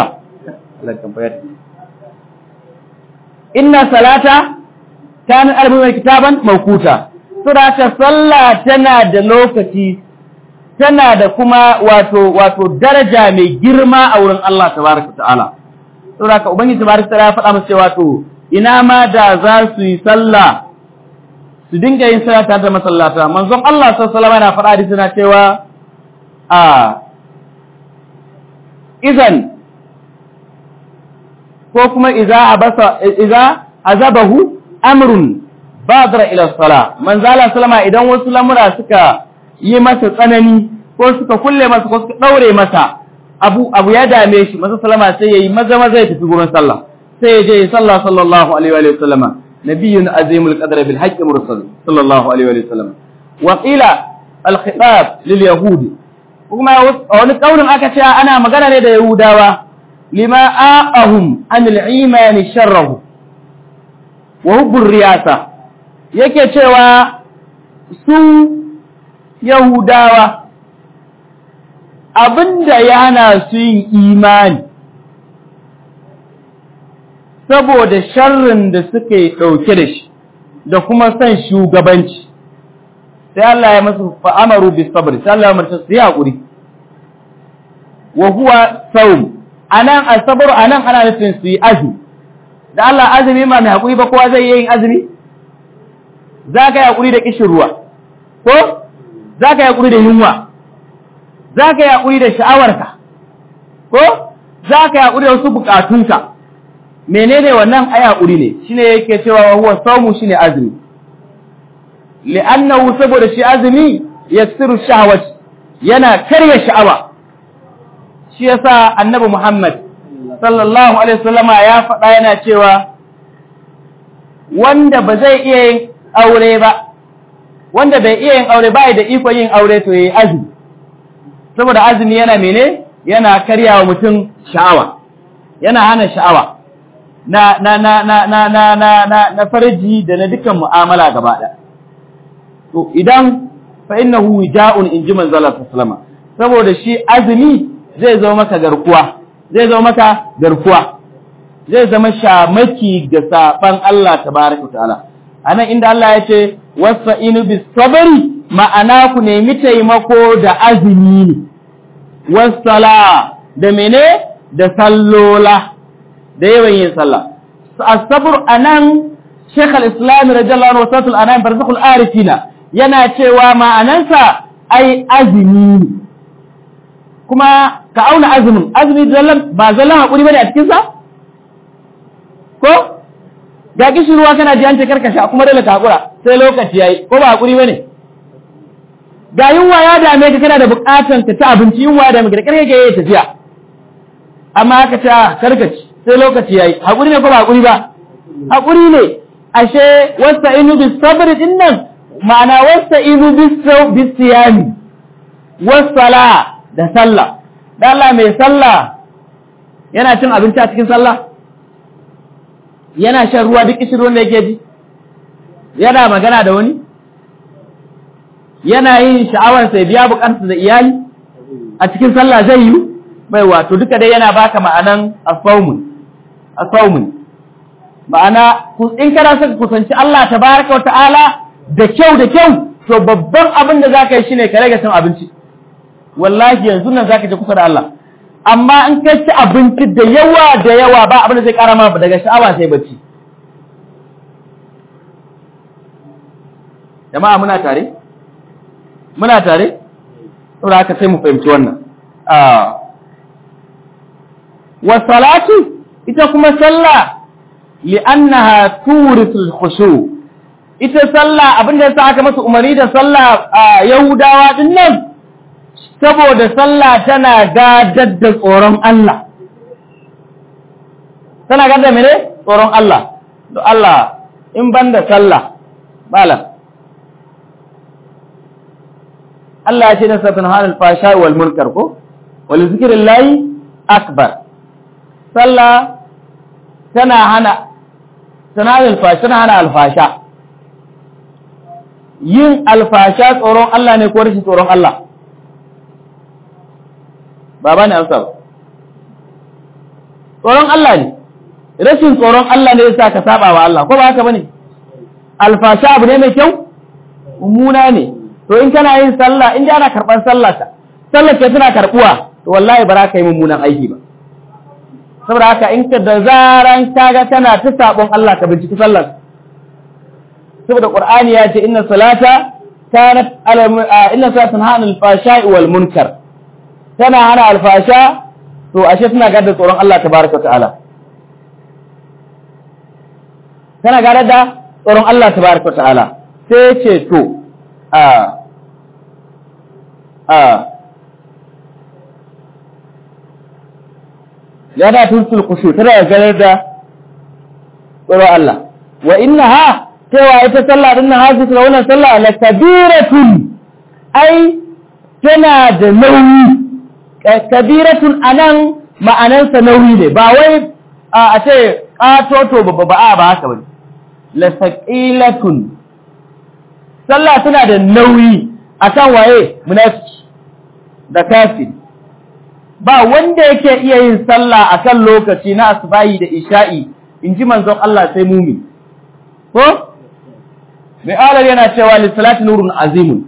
inna salata kana amrun kitaban mawquta saboda ta sallah tana da lokaci tana da kuma wato wato daraja mai girma a wurin Allah tabaraka ta'ala saboda ka ubangiji tabaraka ta'ala ya faɗa musu cewa to ina ma da za su yi sallah su dinga yin sallah tare da masallata manzon Allah sallallahu alaihi wasallam yana faɗa hadisi na cewa a idan ko kuma idza abasa idza azabahu amrun badara ila salah manzo Allah sallama idan wasu lamura suka yi masa tsanani ko suka kulle masa ko suka daure masa abu abu ya dame shi manzo sallama sai yayi maza maza ya tafi gurin sallah sai ya je ya sallah sallallahu alaihi wa sallama nabiyyun azimul qadr bil haqqi mursal sallallahu alaihi wa sallam wa qila al khitab lil yahud kuma wani kaurin aka ce ana magana ne da yahudawa lima aqahum an al iman sharrahu wa hubbur riyasa yake cewa su Yahudawa abinda ya hana su yin imani saboda sharrin da suke ɗauke da shi da kuma son shugabanci sai Allah ya masu fa'amaru bi sabr sai Allah ya marta su yi haƙuri wa huwa saum anan asabar anan ana nufin su yi azumi da Allah azumi ma mai haƙuri ba kowa zai yi yin azumi za ka yi haƙuri da ƙishin ruwa ko za ka yi haƙuri da yunwa za ka yi haƙuri da sha'awarka ko za ka yi haƙuri da wasu buƙatunka menene wannan ai haƙuri ne shine yake cewa huwa saumu shine azumi li'annahu saboda shi azumi yaksiru shahawat yana karya sha'awa shi yasa annabi Muhammad sallallahu alaihi wasallama ya faɗa yana cewa wanda ba zai iya yin aure ba wanda bai iya yin aure ba da iko yin aure to yayi azumi saboda azumi yana mene yana karyawa mutum sha'awa yana hana sha'awa na na na na na na na na na farji da na dukkan mu'amala gaba ɗaya to idan fa innahu wija'un inji manzala sallama saboda shi azumi zai zama maka garkuwa zai zama maka garkuwa zai zama shamaki ga saban Allah tabaraka ta'ala anan inda Allah ya ce wasta'inu bis sabri ma'ana ku nemi taimako da azumi ne wasala da mene da sallola da yawan yin sallah as-sabr anan Sheikh al-Islam radiyallahu anhu wasatul anam barzakhul arifina yana cewa ma'anansa ai azumi ne kuma ka auna azumin azumi zallan ba zallan hakuri bane a cikin sa ko ga kishirwa kana ji an ce karkasha kuma dole ka hakura sai lokaci yayi ko ba hakuri bane ga yunwa ya dame ka kana da bukatan ka ci abinci yunwa ya dame ka da karke ke yi tafiya amma aka ce karkaci sai lokaci yayi hakuri ne ko ba hakuri ba hakuri ne ashe wasta'inu bis sabr din nan ma'ana wasta'inu bis siyami was sala da sallah da Allah mai sallah yana cin abinci a cikin sallah yana shan ruwa duk kishin ruwan da yake ji yana magana da wani yana yin sha'awar sai biya bukatarsa da iyali a cikin sallah zai yi bai wato duka dai yana baka ma'anan asaumun asaumun ma'ana in kana son kusanci Allah tabaraka wa ta'ala da kyau da kyau to babban abin da zaka yi shine ka rage cin abinci wallahi yanzu nan zaka je kusa da Allah amma in ka ci abinci da yawa da yawa ba abin da zai kara ma daga sha'awa sai bacci jama'a muna tare muna tare saboda haka sai mu fahimci wannan wa salatu ita kuma sallah li'annaha turisul khushu ita sallah abinda yasa aka masa umarni da sallah a yahudawa din nan saboda sallah tana gadar da tsoron Allah tana gadar mene tsoron Allah to Allah in banda sallah malam Allah ya ce na satun halal fasha wal munkar ko wal zikrillahi akbar sallah tana hana tana alfasha tana hana alfasha yin alfasha tsoron Allah ne ko rashin tsoron Allah ba ba ne amsa ba tsoron Allah ne rashin tsoron Allah ne yasa ka saba wa Allah ko ba haka bane alfasha abu ne mai kyau mummuna ne to in kana yin sallah in ana karban sallah ka sallar ke tana karbuwa to wallahi ba za ka yi mummunan aiki ba saboda haka in ka da zaran kaga tana ta sabon Allah ka binciki sallar saboda qur'ani ya ce inna salata kanat ala inna salatan hana al-fashai wal munkar tana hana alfasha to ashe tana gadar tsoron Allah tabaraka ta'ala tana gadar da tsoron Allah tabaraka ta'ala sai ce to a a yana tuntul kushu tana gadar da tsoron Allah wa innaha cewa ita sallah din nan hasu da wannan sallah la kabiratun ai tana da nauyi kabiratun anan ma'anansa nauyi ne ba wai a ce katoto babba ba a ba haka bane la saqilatun sallah tana da nauyi akan waye munafiki da kafiri ba wanda yake iya yin sallah akan lokaci na asbahi da isha'i inji manzon Allah sai mumin ko mai alar yana cewa lissalati nurun azimun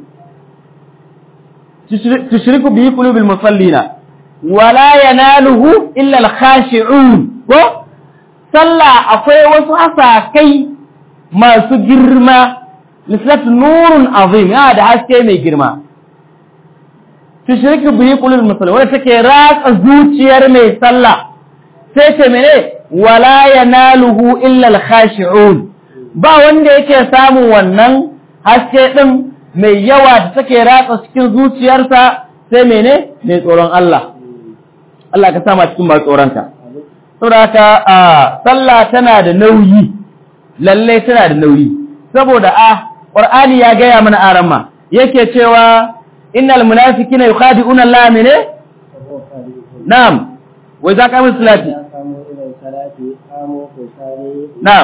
tushriku bihi qulubil musallina wala yanaluhu illa al-khashi'un ko sallah akwai wasu asakai masu girma lissalati nurun azim yana da haske mai girma tushriku bihi qulubil musallina wanda take ratsa zuciyar mai sallah sai ce mene wala yanaluhu illa al-khashi'un ba wanda yake samun wannan haske ɗin mai yawa da take ratsa cikin zuciyarsa sai mene mai tsoron Allah Allah ka sama cikin masu tsoronka saboda haka a sallah tana da nauyi lalle tana da nauyi saboda a Qur'ani ya gaya mana arama yake cewa innal munafiqina yukhadi'una Allah mene na'am wa idza qamu salati na'am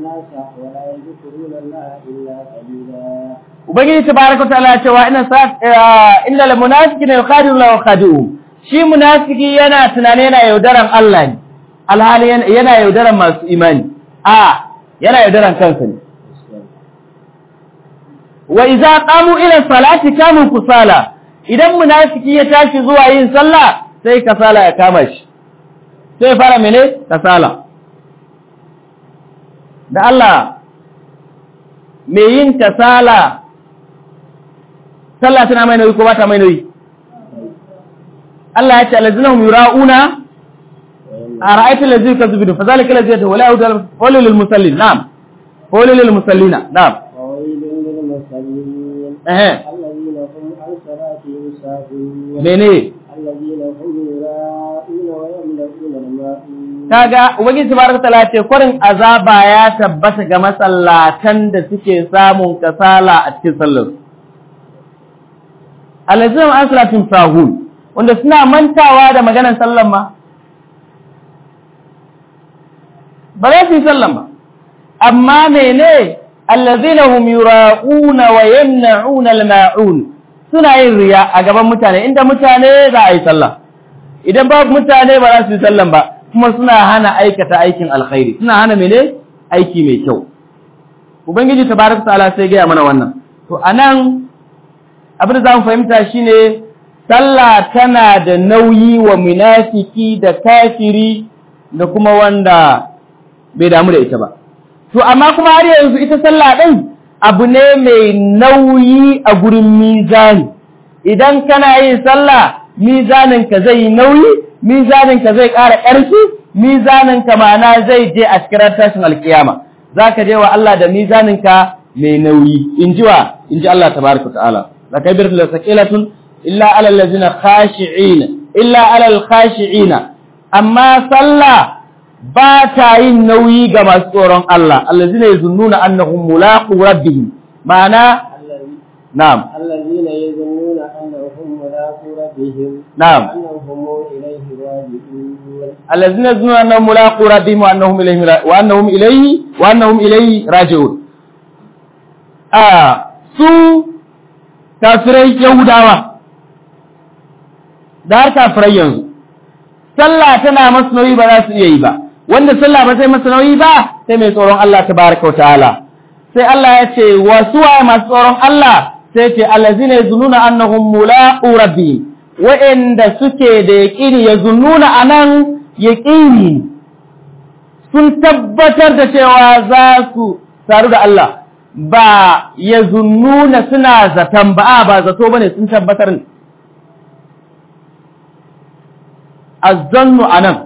Ubangiji tabaraka ta'ala ya cewa inna sa inna lil munafiqina yukhadi'u Allah wa khadi'u shi munafiki yana tunane yana yaudaran Allah ne alhali yana yaudaran masu imani a yana yaudaran kansa ne wa idza qamu ila salati kanu kusala idan munafiki ya tashi zuwa yin sallah sai kasala ya kama shi sai fara mene kasala da Allah mai yin kasala sallah tana mai nauyi ko ba ta mai nauyi Allah ya ce alazinahum yura'una أرأيت الذي يكذب فذلك الذي يدعو ولا يهدى قول للمصلين نعم قول للمصلين نعم وويل للمصلين اها الذين هم عن صلاتهم ساهون mene الذين هم يراءون ويمنعون الماءون kaga ubangiji tabaraka taala ce kwarin azaba ya tabbata ga masallatan da suke samun kasala a cikin sallar alazim an salatin sahun wanda suna mantawa da maganar sallan ma ba za su yi sallan ba amma mene allazina hum yura'una wa yamna'una al-ma'un suna yin riya a gaban mutane inda mutane za a yi sallah idan babu mutane ba za su yi sallan ba kuma suna hana aikata aikin alkhairi suna hana mene aiki mai kyau ubangiji tabaraka ta'ala sai gaya mana wannan to anan abin da zamu fahimta shine sallah tana da nauyi wa munafiki da kafiri da kuma wanda bai damu da ita ba to amma kuma har yanzu ita sallah din abu ne mai nauyi a gurin mizani idan kana yin sallah mizanin ka zai yi nauyi mizanin ka zai ƙara ƙarfi mizanin ka ma'ana zai je a cikin tashin alkiyama zaka je wa Allah da mizanin ka mai nauyi in ji wa in ji Allah tabaraka ta'ala la kabir la saqilatun illa ala allazina khashi'ina illa ala al-khashi'ina amma sallah ba ta yin nauyi ga masu tsoron Allah allazina yazunnuna annahum mulaqu rabbihim ma'ana الذي- na'am الذين يظنون أنهم ملاقو ربهم نعم. أنهم إليه راجعون الذين يظنون انهم ملاقو ربهم وانهم اليه را- وانهم اليه وانهم اليه راجعون ah su kafirai yahudawa da har kafirai yanzu sallah tana masu nauyi ba za su iya yi ba wanda sallah ba sai masu nauyi ba sai mai tsoron Allah tabaraka wa ta'ala sai Allah ya ce wa suwaye masu tsoron Allah sai ce allazina yazununa annahum mulaqu rabbihim wa'anda suke da yaqini yazununa anan yaqini sun tabbatar da cewa za su saru da Allah ba yazunnuna suna zaton ba ba zato bane sun tabbatar ne azzannu anan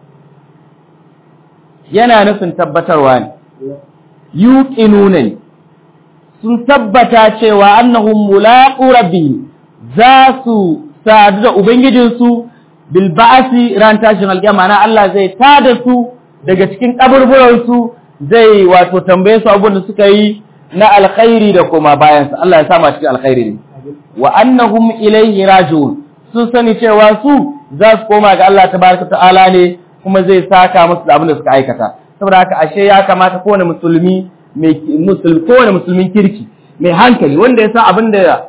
yana nufin tabbatarwa ne yuqinuna ne sun tabbata cewa annahum mulaqu rabbihim za su sadu da ubangijinsu bil ba'si ran tashin alƙiyama na Allah zai tada su daga cikin kaburburan su zai wato tambaye su abin da suka yi na alkhairi da kuma bayan sa Allah ya sa mu cikin alkhairi ne wa annahum ilayhi raji'un sun sani cewa su za su koma ga Allah tabaraka ta'ala ne kuma zai saka musu da abin da suka aikata saboda haka ashe ya kamata kowane musulmi mai musulmi kowane musulmin kirki mai hankali wanda ya san abin da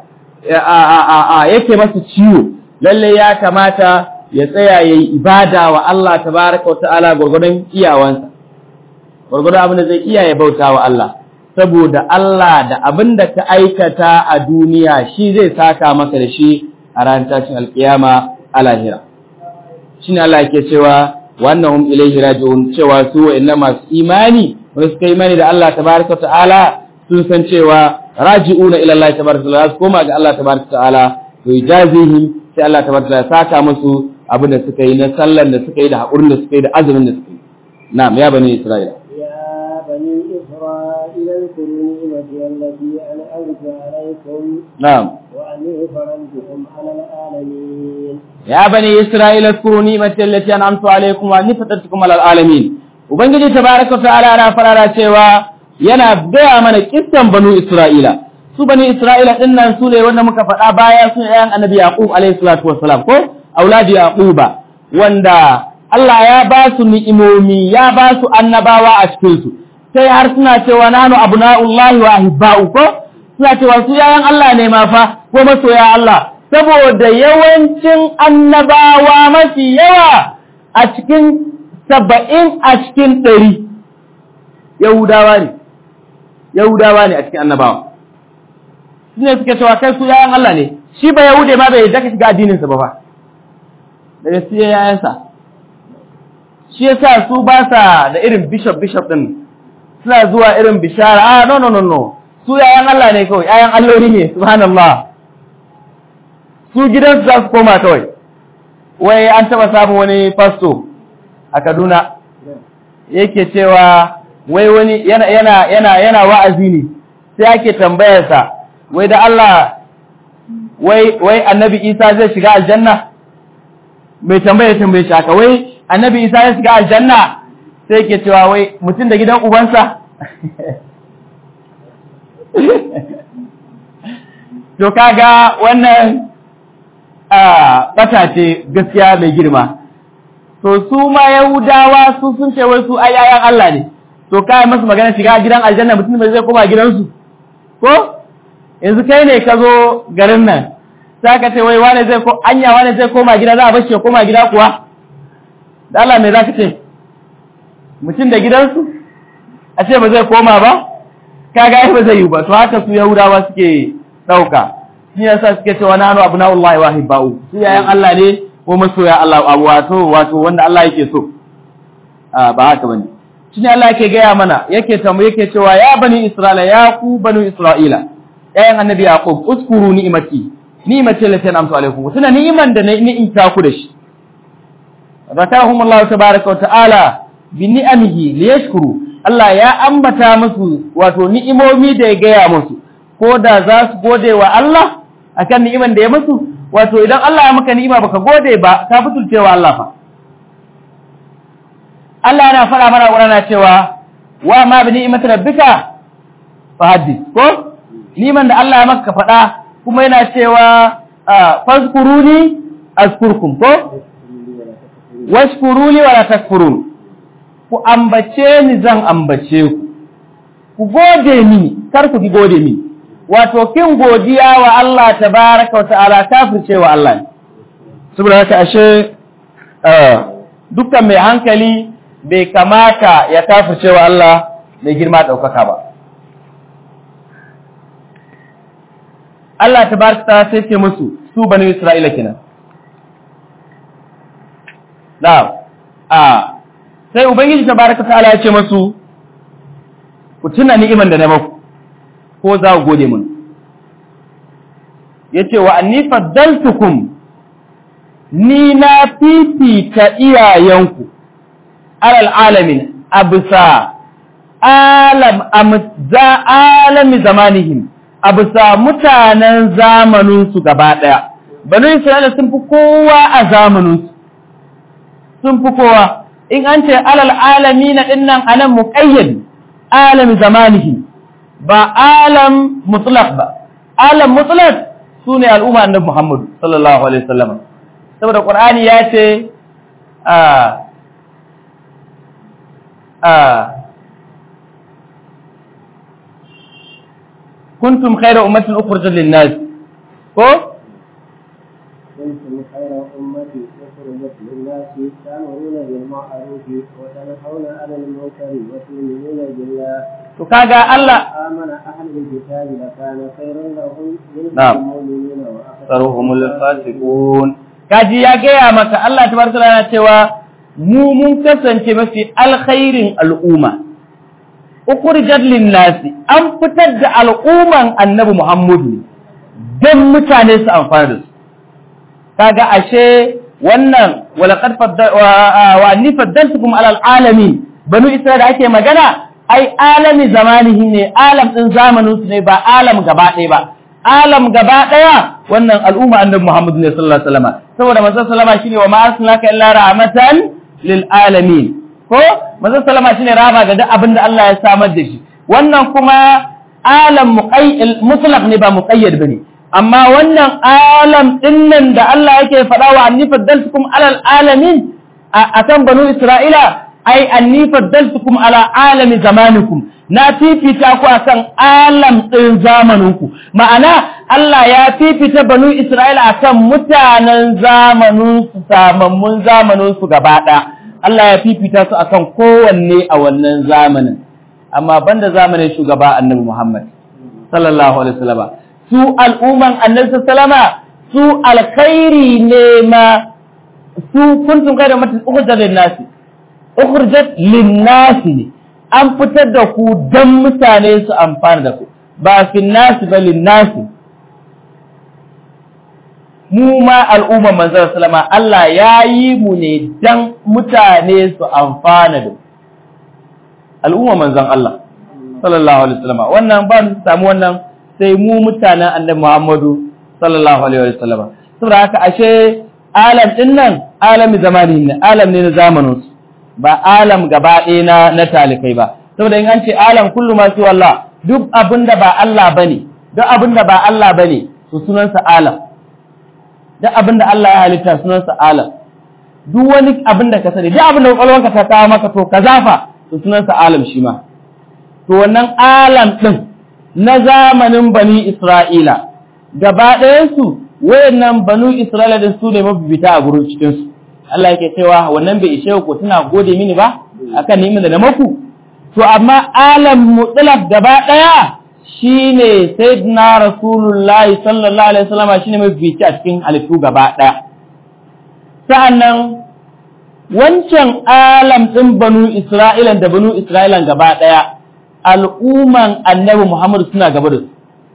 yake masa ciwo lalle ya kamata ya tsaya yayi ibada wa Allah tabaraka wa ta'ala gurgurdan iyawansa gurgurdan abin da zai iya ya bauta wa Allah saboda Allah da abin da ka aikata a duniya shi zai saka maka da shi a ranar tashin alkiyama a lahira shine Allah yake cewa wannan ilaihi raji'un cewa su wa'annan masu imani wanda suka imani da Allah tabaraka ta'ala sun san cewa raji'una ila Allah tabaraka ta'ala su koma ga Allah tabaraka ta'ala to yajazihim sai Allah tabaraka ta'ala saka musu abin da suka yi na sallan da suka yi da haƙurin da suka yi da azumin da suka yi na'am ya bani isra'ila يا بني إسرائيل اذكروا نعمتي التي أنعمت عليكم na'am وأني فرضتكم على العالمين ya bani isra'ila zkuru ni'mati allati an'amtu alaykum wa anni fatartukum alal alamin ubangiji tabaraka ta'ala na farara cewa yana gaya mana kissan banu isra'ila su bani isra'ila din nan su ne wanda muka faɗa baya su ne ayan annabi yaqub alayhi salatu wassalam ko auladi yaquba wanda Allah ya ba su ni'imomi ya ba su annabawa a cikin su sai har suna cewa nanu abna'ullahi wa ahibba'u ko suna cewa su yayan Allah ne ma fa ko masoya Allah saboda yawancin annabawa mafi yawa a cikin saba'in a cikin ɗari yahudawa ne yahudawa ne a cikin annabawa su ne suke cewa kai su yayan Allah ne shi ba yahude ma bai yadda ka shiga addininsa ba fa daga su yayansa shi yasa su ba sa da irin bishop bishop din suna zuwa irin bishara ah no no no no su yayan Allah ne kawai yayan alloli ne subhanallah su gidansu za su koma kawai wai an taba samun wani fasto a Kaduna yake cewa wai wani yana yana yana yana wa'azi ne sai ake tambayarsa wai da Allah wai wai annabi Isa zai shiga aljanna mai tambaya tambaye shi haka wai annabi Isa zai shiga aljanna sai yake cewa wai mutum da gidan ubansa to kaga wannan a bata ce gaskiya mai girma to su ma yahudawa su sun ce wai su ayayan Allah ne to kai masu magana shiga gidan aljanna mutum bai zai koma gidansu ko yanzu kai ne ka zo garin nan sai ka ce wai wane zai ko anya wane zai koma gida za a bar shi ya koma gida kuwa da Allah me za ka ce mutum da gidansu a ce ba zai koma ba kaga ai ba zai yi ba to haka su yahudawa suke dauka shi yasa suke cewa nanu abnaullahi wa hibba'u su yayan Allah ne ko masoya Allah abu wato wato wanda Allah yake so a ba haka bane shine Allah yake gaya mana yake tamu yake cewa ya bani isra'ila ya ku bani isra'ila yayan annabi yaqub uskuru ni'mati ni'mati lati an'amtu alaikum tuna ni'iman da na ni'imta ku da shi zakarahum Allah tabaaraka wa ta'ala bi ni'amihi liyashkuru Allah ya ambata musu wato ni'imomi da ya gaya musu ko da za su gode wa Allah akan ni'iman da ya musu wato idan Allah ya maka ni'ima baka gode ba ka fitulce wa Allah fa Allah yana fara mana Qur'ana cewa wa ma bi ni'imati rabbika fa hadith ko ni'iman da Allah ya maka faɗa kuma yana cewa fazkuruni azkurkum ko washkuruni wala takfurun ku ambace ni zan ambace ku ku gode mini kar ku ki gode mini wato kin godiya wa Allah tabaraka wa ta'ala kafirce wa Allah saboda haka ashe dukkan mai hankali bai kamata ya kafirce wa Allah mai girma daukaka ba Allah tabaraka ta sai ce musu su bani Isra'ila kenan na'am a sai ubangiji tabaraka ta'ala ya ce musu ku tuna ni'iman da na maku ko za ku gode mun yace wa anni faddaltukum ni na fifita iyayenku alal alamin abisa alam amza alami zamanihim abisa mutanen zamanin su gaba daya banu isra'ila sun fi kowa a zamanin su sun fi kowa in an ce alal alamin dinnan anan muqayyad alam zamanihim ba alam mutlaq ba alam mutlaq sune al'umma annabi Muhammad sallallahu alaihi wasallam saboda qur'ani ya ce a a kuntum khayra ummatin ukhrijat lin-nas ko كنتم خير أمة أخرجت للناس تأمرون بالمعروف وتنهون عن المنكر وتؤمنون بالله to kaga Allah آمن أهل الكتاب لكان خيرا لهم منهم نعم. المؤمنين saruhumul fasiqun kaji ya gaya maka Allah tabaraka ta'ala cewa mu mun kasance mafi alkhairin al'umma ukhrijat lin-nasi an fitar da al'umman annabi Muhammadu don mutane su amfana da su kaga ashe wannan walaqad fadda wa anni faddaltukum ala alamin banu isra'ila da ake magana ai alami zamanihi ne alam din zamanin su ne ba alam gaba ɗaya ba alam gaba ɗaya wannan al'umma annabi Muhammad ne sallallahu alaihi wasallam saboda manzon sallama shine wa ma arsalnaka illa rahmatan lil alamin ko manzon sallama shine rahama ga duk abin da Allah ya samar da shi wannan kuma alam muqayyad mutlaq ne ba muqayyad bane amma wannan alam dinnan da Allah yake faɗa wa anni faddaltukum alal alamin a kan banu Isra'ila ai anni faddaltukum ala alami zamanikum na fifita ku akan alam ɗin zamaninku ma'ana Allah ya fifita banu Isra'ila akan mutanen zamaninsu samammun zamaninsu gaba ɗaya Allah ya fifita su akan kowanne a wannan zamanin amma banda zamanin shugaba annabi Muhammad sallallahu alaihi wasallam su al'umman annabi sallama su alkhairi ne ma su kuntum kai da mutum ukhrijat lin-nasi ukhrijat lin-nasi ne an fitar da ku dan mutane su amfana da ku ba fin nasi ba lin-nasi mu ma al'umma manzon sallama Allah ya yi mu ne dan mutane su amfana da al'umma manzon Allah sallallahu alaihi wasallam wannan ba mu samu wannan sai mu mutanen annabi Muhammadu sallallahu alaihi wasallam saboda haka ashe alam din nan alami zamani ne alam ne na zamanin su ba alam gaba ɗaya na na talikai ba saboda in an ce alam kullu ma su Allah duk abinda ba Allah bane duk abinda ba Allah bane to sunansa alam duk abinda Allah ya halitta sunansa alam duk wani abinda ka sani duk abinda kwakwalwanka ta kawo maka to ka zafa to sunansa alam shi ma to wannan alam din na zamanin bani Isra'ila gaba ɗayansu wayannan banu Isra'ila din su ne mabibita a gurin cikinsu Allah yake cewa wannan bai ishe ku tuna gode mini ba akan ni'imin da na maku to amma alam mutlaq gaba daya shine sayyidina rasulullahi sallallahu alaihi wasallam shine mafifici a cikin halittu gaba daya sa'annan wancan alam din banu isra'ila da banu isra'ila gaba daya al'umman annabi muhammad suna gaba da su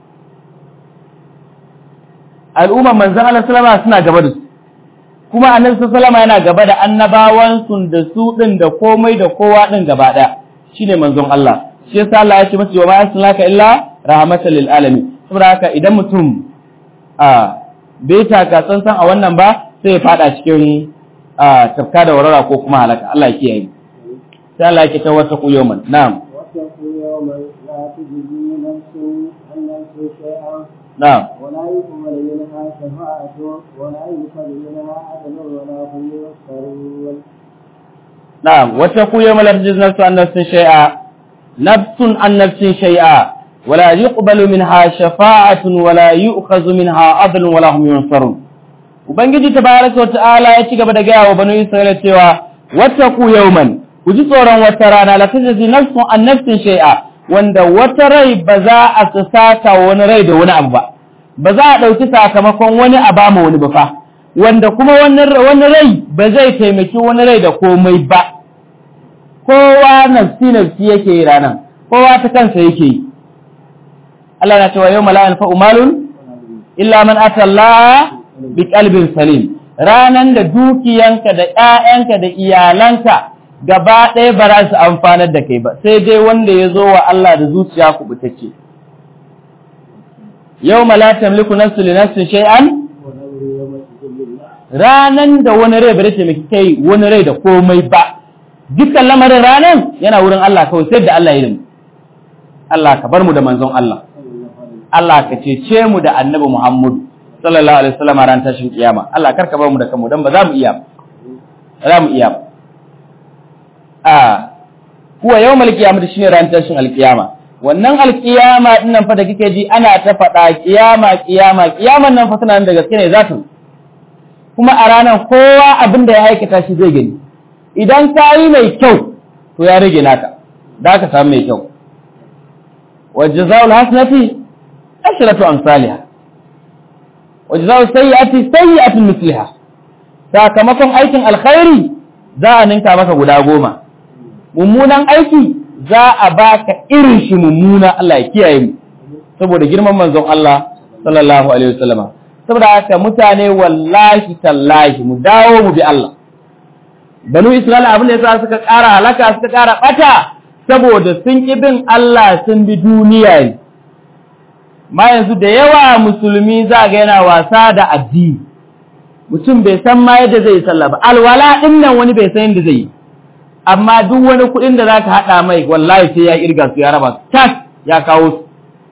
al'umman manzon Allah sallama suna gaba da su kuma annabi sallama yana gaba da annabawan sun da su din da komai da kowa din gaba daya shine manzon Allah shi yasa Allah ya ce masa wa ma arsalaka illa rahmatan lil alamin saboda haka idan mutum a bai taka tsantsan a wannan ba sai ya fada cikin tafka da warara ko kuma halaka Allah ya kiyaye sai Allah ya ta wata kuyoman na'am واتقوا يوما لا تجزي نفس عن نفس شيئا na'am ولا يقبل منها شفاعة ولا يؤخذ منها عدل ولا هم ينصرون na'am wata kuyoman la tajzi nafsu an nafsin shay'a nafsun an nafsin shay'a ولا يقبل منها شفاعة ولا يؤخذ منها عدل ولا هم ينصرون ubangiji tabaraka ta'ala ya ci gaba da gaya wa banu isra'ila cewa wattaqu yawman ku ji tsoron wata rana la tajzi nafsun an nafsin shay'a wanda wata rai ba za a saka wani rai da wani abu ba ba za a dauki sakamakon wani a ba ma wani ba fa wanda kuma wani wani rai ba zai taimaki wani rai da komai ba kowa nafsi nafsi yake yi ranan kowa ta kansa yake yi Allah na cewa yau mala'in fa'umalun illa man atalla bi qalbin salim ranan da dukiyanka da ƴaƴanka da iyalanka gaba ɗaya ba za su amfanar da kai ba sai dai wanda ya zo wa Allah da zuciya kubutacce yau la tamliku nafsu li nafsin shay'an ranan da wani rai ba zai taimaki kai wani rai da komai ba dukkan lamarin ranan yana wurin Allah kawai sai da Allah ya yi Allah ka bar mu da manzon Allah Allah ka cece mu da annabi Muhammadu sallallahu alaihi wasallam ran tashin kiyama Allah karka bar mu da kanmu dan ba za mu iya ba za mu iya ba a huwa yawmal qiyamah shine ran tashin alkiyama wannan alkiyama din nan fa da kike ji ana ta faɗa kiyama kiyama kiyaman nan fa tana nan da gaske ne za ta kuma a ranar kowa abin da ya aikata shi zai gani idan ka yi mai kyau to ya rage naka da ka samu mai kyau وجزاء الحسنة عشرة أمثالها وجزاء السيئة سيئة مثلها sakamakon aikin alkhairi za a ninka maka guda goma mummunan aiki za a baka irin shi mummuna Allah ya kiyaye mu saboda girman manzon Allah sallallahu alaihi wasallama saboda haka mutane wallahi tallahi mu dawo mu bi Allah banu Isra'ila abin da yasa suka ƙara halaka suka ƙara bata saboda sun ƙi bin Allah sun bi duniya ne. Ma yanzu da yawa musulmi za ga yana wasa da addini, mutum bai san ma yadda zai yi sallah ba, alwala ɗin nan wani bai san yadda zai yi, amma duk wani kuɗin da za ka haɗa mai wallahi sai ya irga su ya raba su, tas ya kawo su.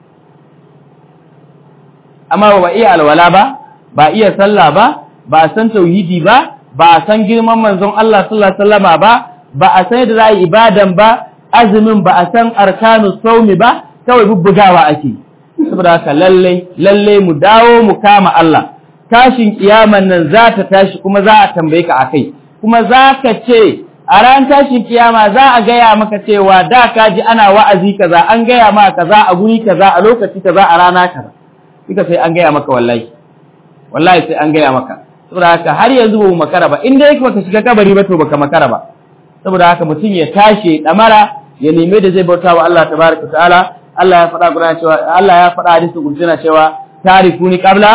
Amma ba iya alwala ba, ba iya sallah ba, ba san tauhidi ba, ba san girman manzon Allah sallallahu alaihi wasallama ba, ba a san yadda za a yi ibadan ba, azumin ba a san arkanu saumi ba kawai bubbugawa ake saboda haka lalle lalle mu dawo mu kama Allah tashin kiyaman nan za ta tashi kuma za a tambaye ka akai kuma za ka ce a ran tashin kiyama za a gaya maka cewa da ka ji ana wa'azi kaza an gaya ma kaza a guri kaza a lokaci kaza a rana kaza kika sai an gaya maka wallahi wallahi sai an gaya maka saboda haka har yanzu ba mu makara ba in dai baka shiga kabari ba to baka makara ba saboda haka mutum ya tashi damara ya neme da zai bauta wa Allah tabaraka ta'ala Allah ya faɗa Qur'ani cewa Allah ya faɗa hadisi kursi na cewa tarifuni qabla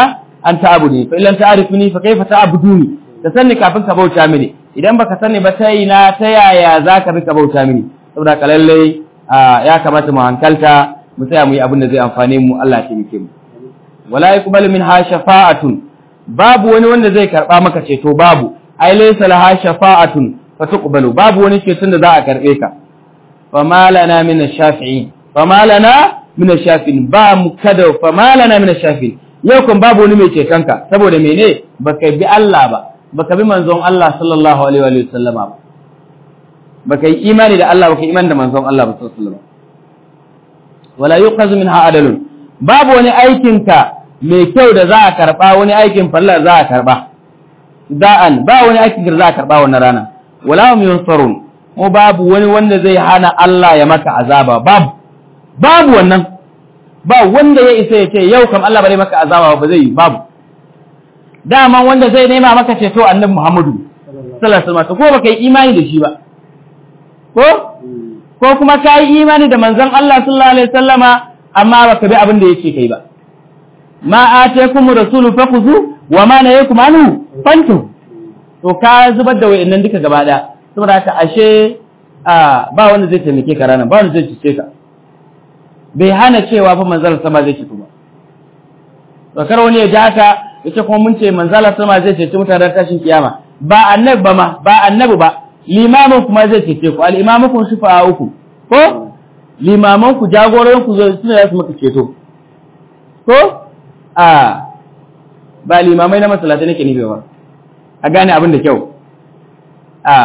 an ta'buduni fa illam ta'rifuni fa kayfa ta'buduni ka sanni kafin ka bauta mini idan baka sani ba ta ina ta yaya zaka bi ka bauta mini saboda ka lalle ya kamata mu hankalta mu tsaya mu yi abin da zai amfane mu Allah ya taimake mu wala yaqbalu minha shafa'atun babu wani wanda zai karba maka ceto babu ai laysa laha shafa'atun fatuqbalu babu wani ceton da za a karbe ka fama lana min ash-shafi'in fama lana min ash-shafi'in ba mu kada fama lana min ash-shafi'in yau kan babu wani mai ceton ka saboda mene baka bi Allah ba baka bi manzon Allah sallallahu alaihi wa sallama ba baka yi imani da Allah baka yi imani da manzon Allah ba sallallahu alaihi wa sallam wala yuqazu minha adalun babu wani aikin ka mai kyau da za a karba wani aikin fallar za a karba da'an ba wani aikin da za a karba wannan rana wala hum yunsarun mu babu wani wanda zai hana Allah ya maka azaba babu babu wannan ba wanda ya isa ya ce yau kam Allah bare maka azaba ba zai yi babu dama wanda zai nema maka ceto annabi Muhammadu sallallahu alaihi wasallam ko baka yi imani da shi ba ko ko kuma ka yi imani da manzon Allah sallallahu alaihi wasallama amma baka bi abin da yake kai ba ma atakum rasulu fakhuzu wa ma nayakum anhu fantu to ka zubar da wayannan duka gaba daya saboda haka ashe ba wanda zai taimake ka ranar ba wanda zai cice ka bai hana cewa fa manzon sama zai ci ba to kar wani ya ji haka yace kuma mun ce manzon sama zai cece mutanen tashin kiyama ba annabi ba ma ba annabi ba limamin kuma zai cece ku al-imamu kun shufa uku ko limaman ku jagororin ku zai suna su maka ceto ko a ba limamai na masallatai nake nufi ba a gane abin da kyau a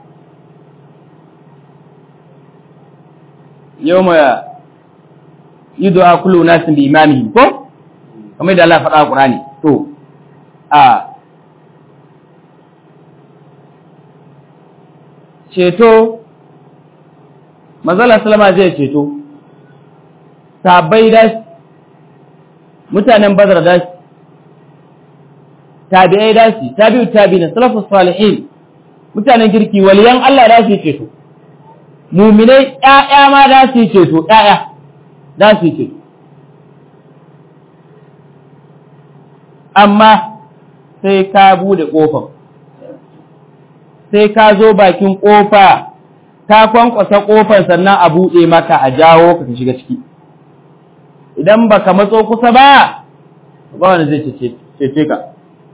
yau ma yi du'a kullu nasin bi imamihi ko kamar da Allah faɗa a Qur'ani to a ceto manzala salama zai ceto sabai da mutanen bazar da tabi'ai da shi tabi'u tabi'in salafus salihin mutanen kirki waliyan Allah da su ceto mu'minai ƴaƴa ma da su ceto ƴaƴa da su ceto amma sai ka bude kofar sai ka zo bakin kofa ka kwankwasa kofar sannan a buɗe maka a jawo ka ka shiga ciki idan baka matso kusa ba ba wanda zai cece ka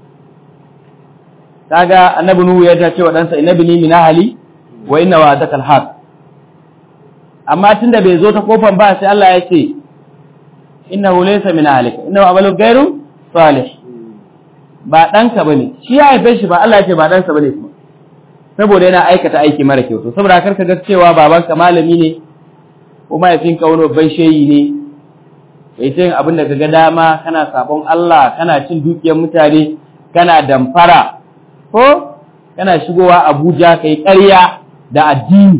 kaga annabi nuhu ya ta ce wa ɗansa innabi ni min ahli wa inna wa'adaka alhaq amma tunda bai zo ta kofar ba sai Allah ya ce innahu laysa min ahlika innahu amalu ghairu salih ba ɗanka bane shi ya haife shi ba Allah ya ce ba ɗansa bane kuma saboda yana aikata aiki mara kyau to saboda karka ga cewa babanka malami ne ko mahaifinka wani babban shehi ne kai ta yin abin da kaga dama kana sabon Allah kana cin dukiyar mutane kana damfara ko kana shigowa Abuja kai ƙarya da addini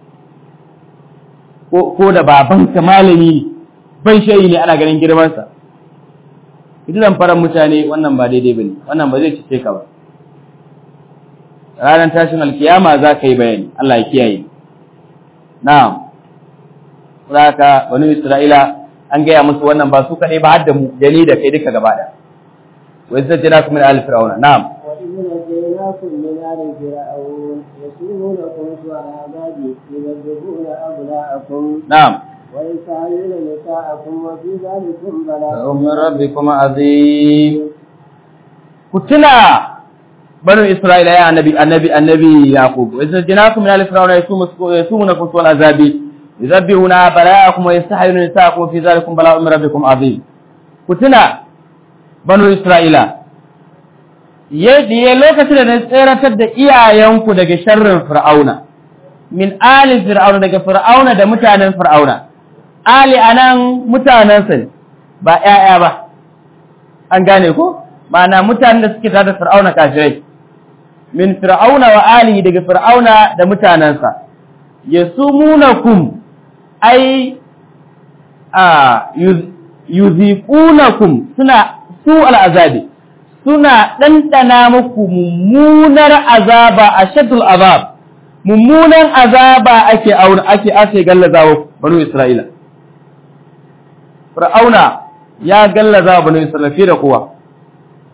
ko da babanka malami ne ban shehi ne ana ganin girmansa ita damfarar mutane wannan ba daidai bane wannan ba zai cice ka ba ranar tashin alkiyama za ka yi bayani Allah ya kiyaye na'am zaka banu isra'ila an gaya musu wannan ba su kaɗai ba har da mu da ni da kai duka gaba da wa izza jana min al fir'auna na'am wa idh najaynakum min ali fir'aun yasumunakum su'a abadi yudabbiruna abna'akum na'am wa yas'aluna nisa'akum wa fi dhalikum min bala'un rabbikum azim ku tuna banu isra'ila ya annabi annabi annabi yaqub wa idza janakum min al fir'auna yasumunakum su'a azabi yuzabbihuna bara'akum wa yastahiyuna nisa'akum fi dhalikum bala'un min rabbikum azim ku tuna banu isra'ila yadda lokacin da na tseratar da iyayenku daga sharrin fir'auna min ali fir'auna daga fir'auna da mutanen fir'auna ali anan mutanensa ne ba ƴaƴa ba an gane ko ma'ana mutanen da suke tare da fir'auna kafirai min fir'auna wa ali daga fir'auna da mutanensa yasumunakum ai a yuziqunakum suna su al'azabi suna ɗanɗana muku mummunar azaba a shaddul azab mummunan azaba ake auna ake ake gallazawa banu isra'ila fir'auna ya gallaza banu isra'ila fiye da kowa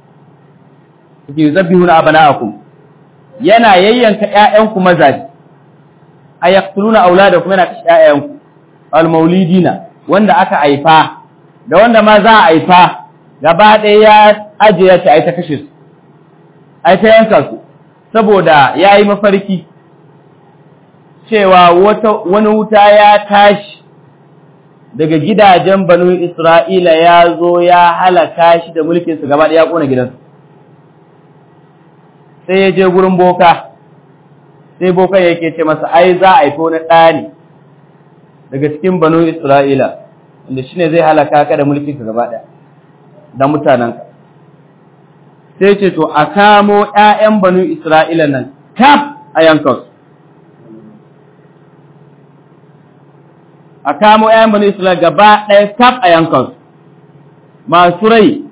yuzabbihuna abana'akum yana yayyanka ƴaƴanku mazaji ayaqtuluna auladakum yana kashe ƴaƴanku almaulidina wanda aka haifa da wanda ma za a haifa gaba ɗaya ya ajiye ta ai ta kashe su ai ta yanka su saboda yayi mafarki cewa wata wani wuta ya tashi daga gidajen banu Isra'ila ya zo ya halaka shi da mulkinsu gaba ɗaya ya ƙona gidansu sai ya je gurin boka sai boka yake ce masa ai za a haifo na ɗa ne daga cikin banu Isra'ila wanda shine zai halaka ka da mulkin ka gaba ɗaya da mutanenka sai ce to a kamo ƴaƴan banu Isra'ila nan kaf a yankan a kamo ƴaƴan banu Isra'ila gaba ɗaya kaf a yankan masu rai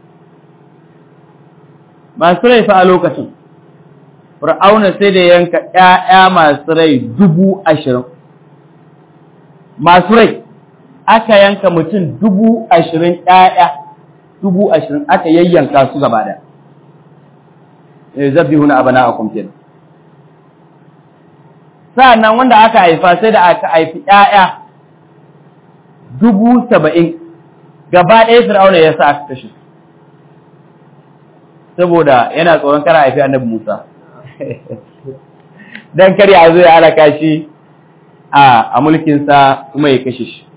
masu rai fa a lokacin Fir'auna sai da yanka ‘ya'ya masu rai dubu ashirin. Masu rai, aka yanka mutum dubu ashirin ‘ya'ya, dubu ashirin aka yayyanka su gaba da. Zabbi huna abu na akon kenan. Sa'annan wanda aka haifa sai da aka haifi ‘ya'ya dubu saba'in, gaba ɗaya Fir'auna ya sa aka kashe su. Saboda yana tsoron kara haifi annabi Musa. dan kar ya zo ya halaka shi a a mulkinsa kuma ya kashe shi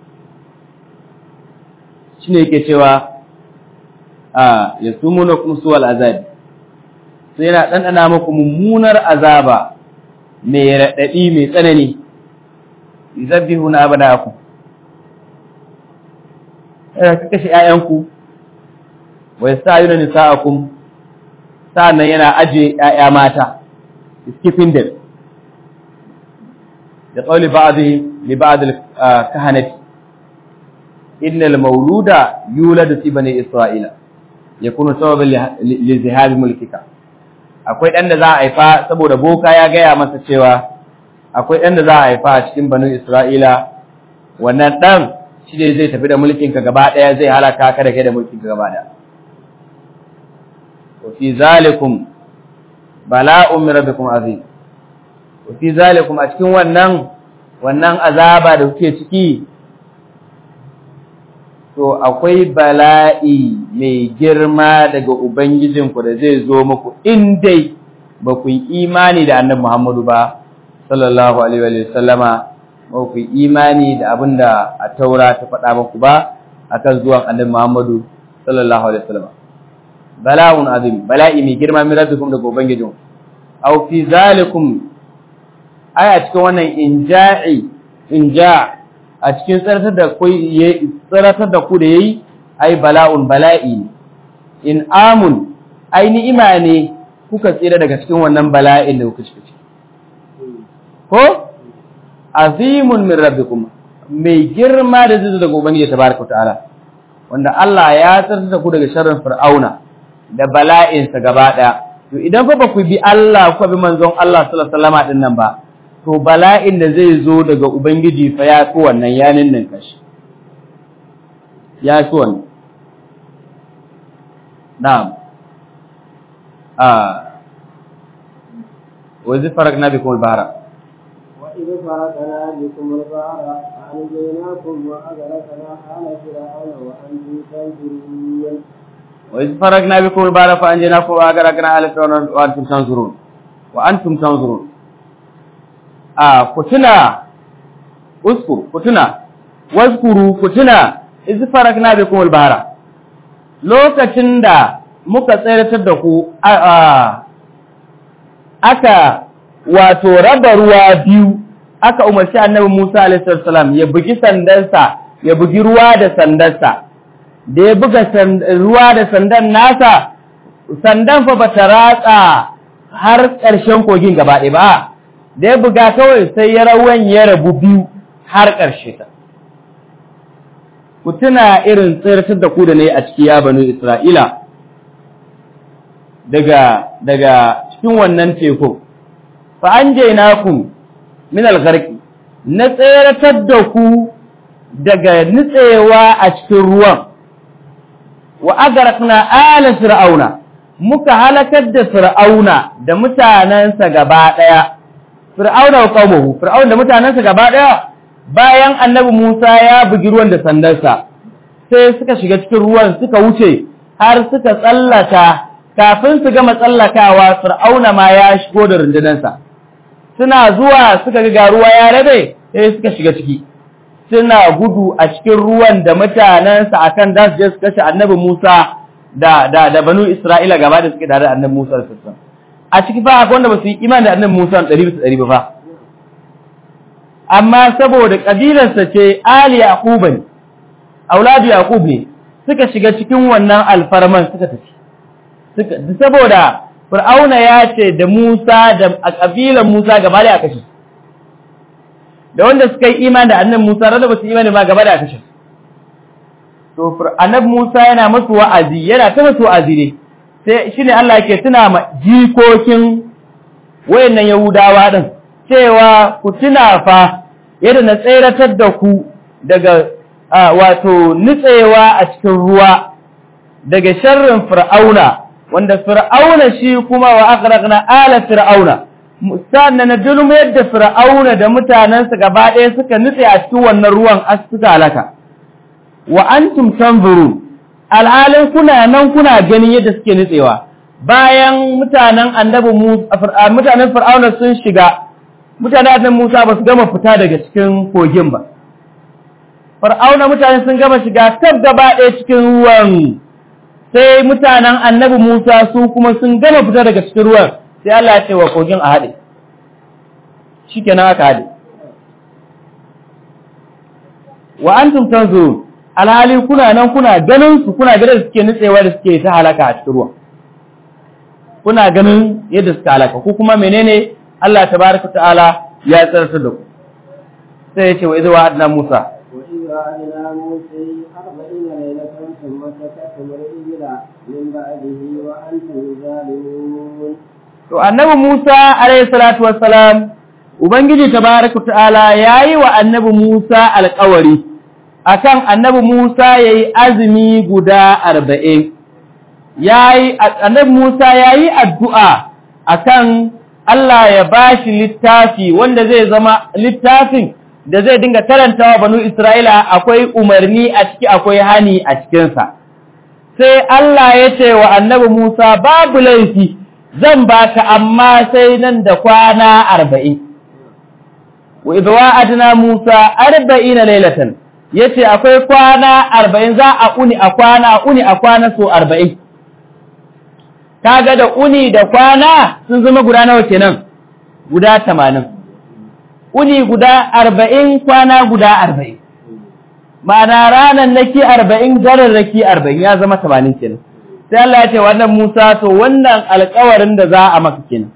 shine yake cewa a yasumuna kum suwal azabi sai yana dandana muku mummunar azaba mai radadi mai tsanani yuzabbihuna abadakum eh ka kashe ƴaƴanku wa yastayuna nisa'akum sa'annan yana aje ƴaƴa mata skipping them da qawli ba'dhi li ba'd al-kahanati inna al-mawluda yuladu fi bani isra'ila yakunu sababan li zihabi mulkika akwai dan da za a haifa saboda boka ya gaya masa cewa akwai dan da za a haifa a cikin bani isra'ila wannan dan shi ne zai tafi da mulkinka gaba daya zai halaka ka da kai da mulkinka gaba daya wa fi zalikum bala'un min rabbikum azim wa fi zalikum a cikin wannan wannan azaba da kuke ciki to akwai bala'i mai girma daga ubangijinku da zai zo muku in dai ba ku yi imani da annabi Muhammadu ba sallallahu alaihi wa sallama ba ku yi imani da abinda a taura ta faɗa muku ba akan zuwan annabi Muhammadu sallallahu alaihi wa sallama bala'un azim bala'i mai girma min rabbikum daga ubangijinku aw fi zalikum ai a cikin wannan inja'i inja a cikin tsaratar da ku tsaratar da ku da yayi ai bala'un bala'i in amun ai ni'ima ne kuka tsira daga cikin wannan bala'in da kuka ciki ko azimun min rabbikum mai girma da zai daga ubangiji tabaraka ta'ala wanda Allah ya tsaratar da ku daga sharrin fir'auna da bala'insa gaba daya to idan fa ba ku bi Allah ku bi manzon Allah sallallahu alaihi wasallam din nan ba to bala'in da zai zo daga ubangiji fa ya fi wannan yanin nan kashi ya fi wannan na'am a wa zai faragna bikum al-bahra وإذ فرقنا بكم البحر فأنجيناكم وأغرقنا آل فرعون وأنتم تنظرون وإذ فرقنا بكم البحر فأنجيناكم وأغرقنا آل فرعون وأنتم تنظرون وأنتم تنظرون a kutuna uskur kutuna waskuru kutuna iz farakna bikum al-bahra lokacin da muka tsayar da ku aka wato raba ruwa biyu aka umarci annabi Musa alaihi salam ya bugi sandansa ya bugi ruwa da sandarsa da ya buga ruwa da sandan nasa sandan fa bata ratsa har ƙarshen kogin gaba ɗaya ba da ya buga kawai sai ya rawan ya rabu biyu har ƙarshe ta. Ku tuna irin tsirtar da ku da na yi a ciki ya banu Isra'ila daga, daga cikin wannan teku, fa an je naku min algarki, na tseratar da ku daga nutsewa a cikin ruwan, wa agarakna ala fir'auna, muka halakar da fir'auna da mutanensa gaba ɗaya fir'auna wa qaumahu fir'auna da mutanensa gaba ɗaya bayan annabi Musa ya bugi ruwan da sandarsa sai suka shiga cikin ruwan suka wuce har suka tsallaka kafin su gama tsallakawa fir'auna ma ya shigo da rundunansa suna zuwa suka ga ruwa ya rabe sai suka shiga ciki suna gudu a cikin ruwan da mutanensa akan da su je su kashe annabi Musa da da da banu Isra'ila gaba da suke tare da annabi Musa da sassan a ciki fa akwai wanda ba su yi imani da annabi Musa 100% ba fa amma saboda kabilarsa ce Ali Yaqub ne auladu Yaqub ne suka shiga cikin wannan alfarman suka tafi suka saboda Fir'auna ya ce da Musa da a kabilan Musa gaba da kashe da wanda suka yi imani da annabi Musa da ba su imani ba gaba da kashe to annabi Musa yana masu wa'azi yana ta masu wa'azi ne sai shine Allah yake tuna ma jikokin wayannan Yahudawa din cewa ku tuna fa yadda na tseratar da ku daga wato nutsewa a cikin ruwa daga sharrin fir'auna wanda fir'auna shi kuma wa aghraqna ala fir'auna sannan na dulmu yadda fir'auna da mutanensa gaba ɗaya suka nutse a cikin wannan ruwan suka halaka wa antum tanzuru alhalin kuna nan kuna ganin yadda suke nutsewa bayan mutanen annabi Musa mutanen fir'auna sun shiga mutanen annabi Musa ba su gama fita daga cikin kogin ba fir'auna mutane sun gama shiga tab gaba ɗaya cikin ruwan sai mutanen annabi Musa su kuma sun gama fita daga cikin ruwan sai Allah ya ce wa kogin a haɗe shikenan aka haɗe wa antum tanzurun alhali kuna nan kuna ganin su kuna ganin suke nutsewa da suke ta halaka a cikin ruwan kuna ganin yadda suka halaka ko kuma menene Allah tabaraka ta'ala ya tsarta da ku sai ya ce wa idza wa'adna Musa وإذ وعدنا موسى أربعين ليلة ثم سكتم الإبل من بعده وأنتم ظالمون to annabi Musa alayhi salatu wassalam ubangiji tabaraka ta'ala yayi wa annabi Musa alƙawari akan annabi Musa yayi azumi guda 40 yayi annabi Musa yayi addu'a akan Allah ya bashi littafi wanda zai zama littafin da zai dinga karantawa banu Isra'ila akwai umarni a ciki akwai hani a cikinsa. Sai Allah ya ce wa annabi Musa babu laifi zan baka amma sai nan da kwana arba'in. Wa idwa adna Musa arba'in lailatan yace akwai kwana arba'in za a uni a kwana a uni a kwana so arba'in. Kaga da uni da kwana sun zama guda nawa kenan? Guda tamanin. uni guda arba'in kwana guda arba'in ma'ana ranar naki arba'in gararraki arba'in ya zama tamanin kenan sai Allah ya ce wannan Musa to wannan alkawarin da za a maka kenan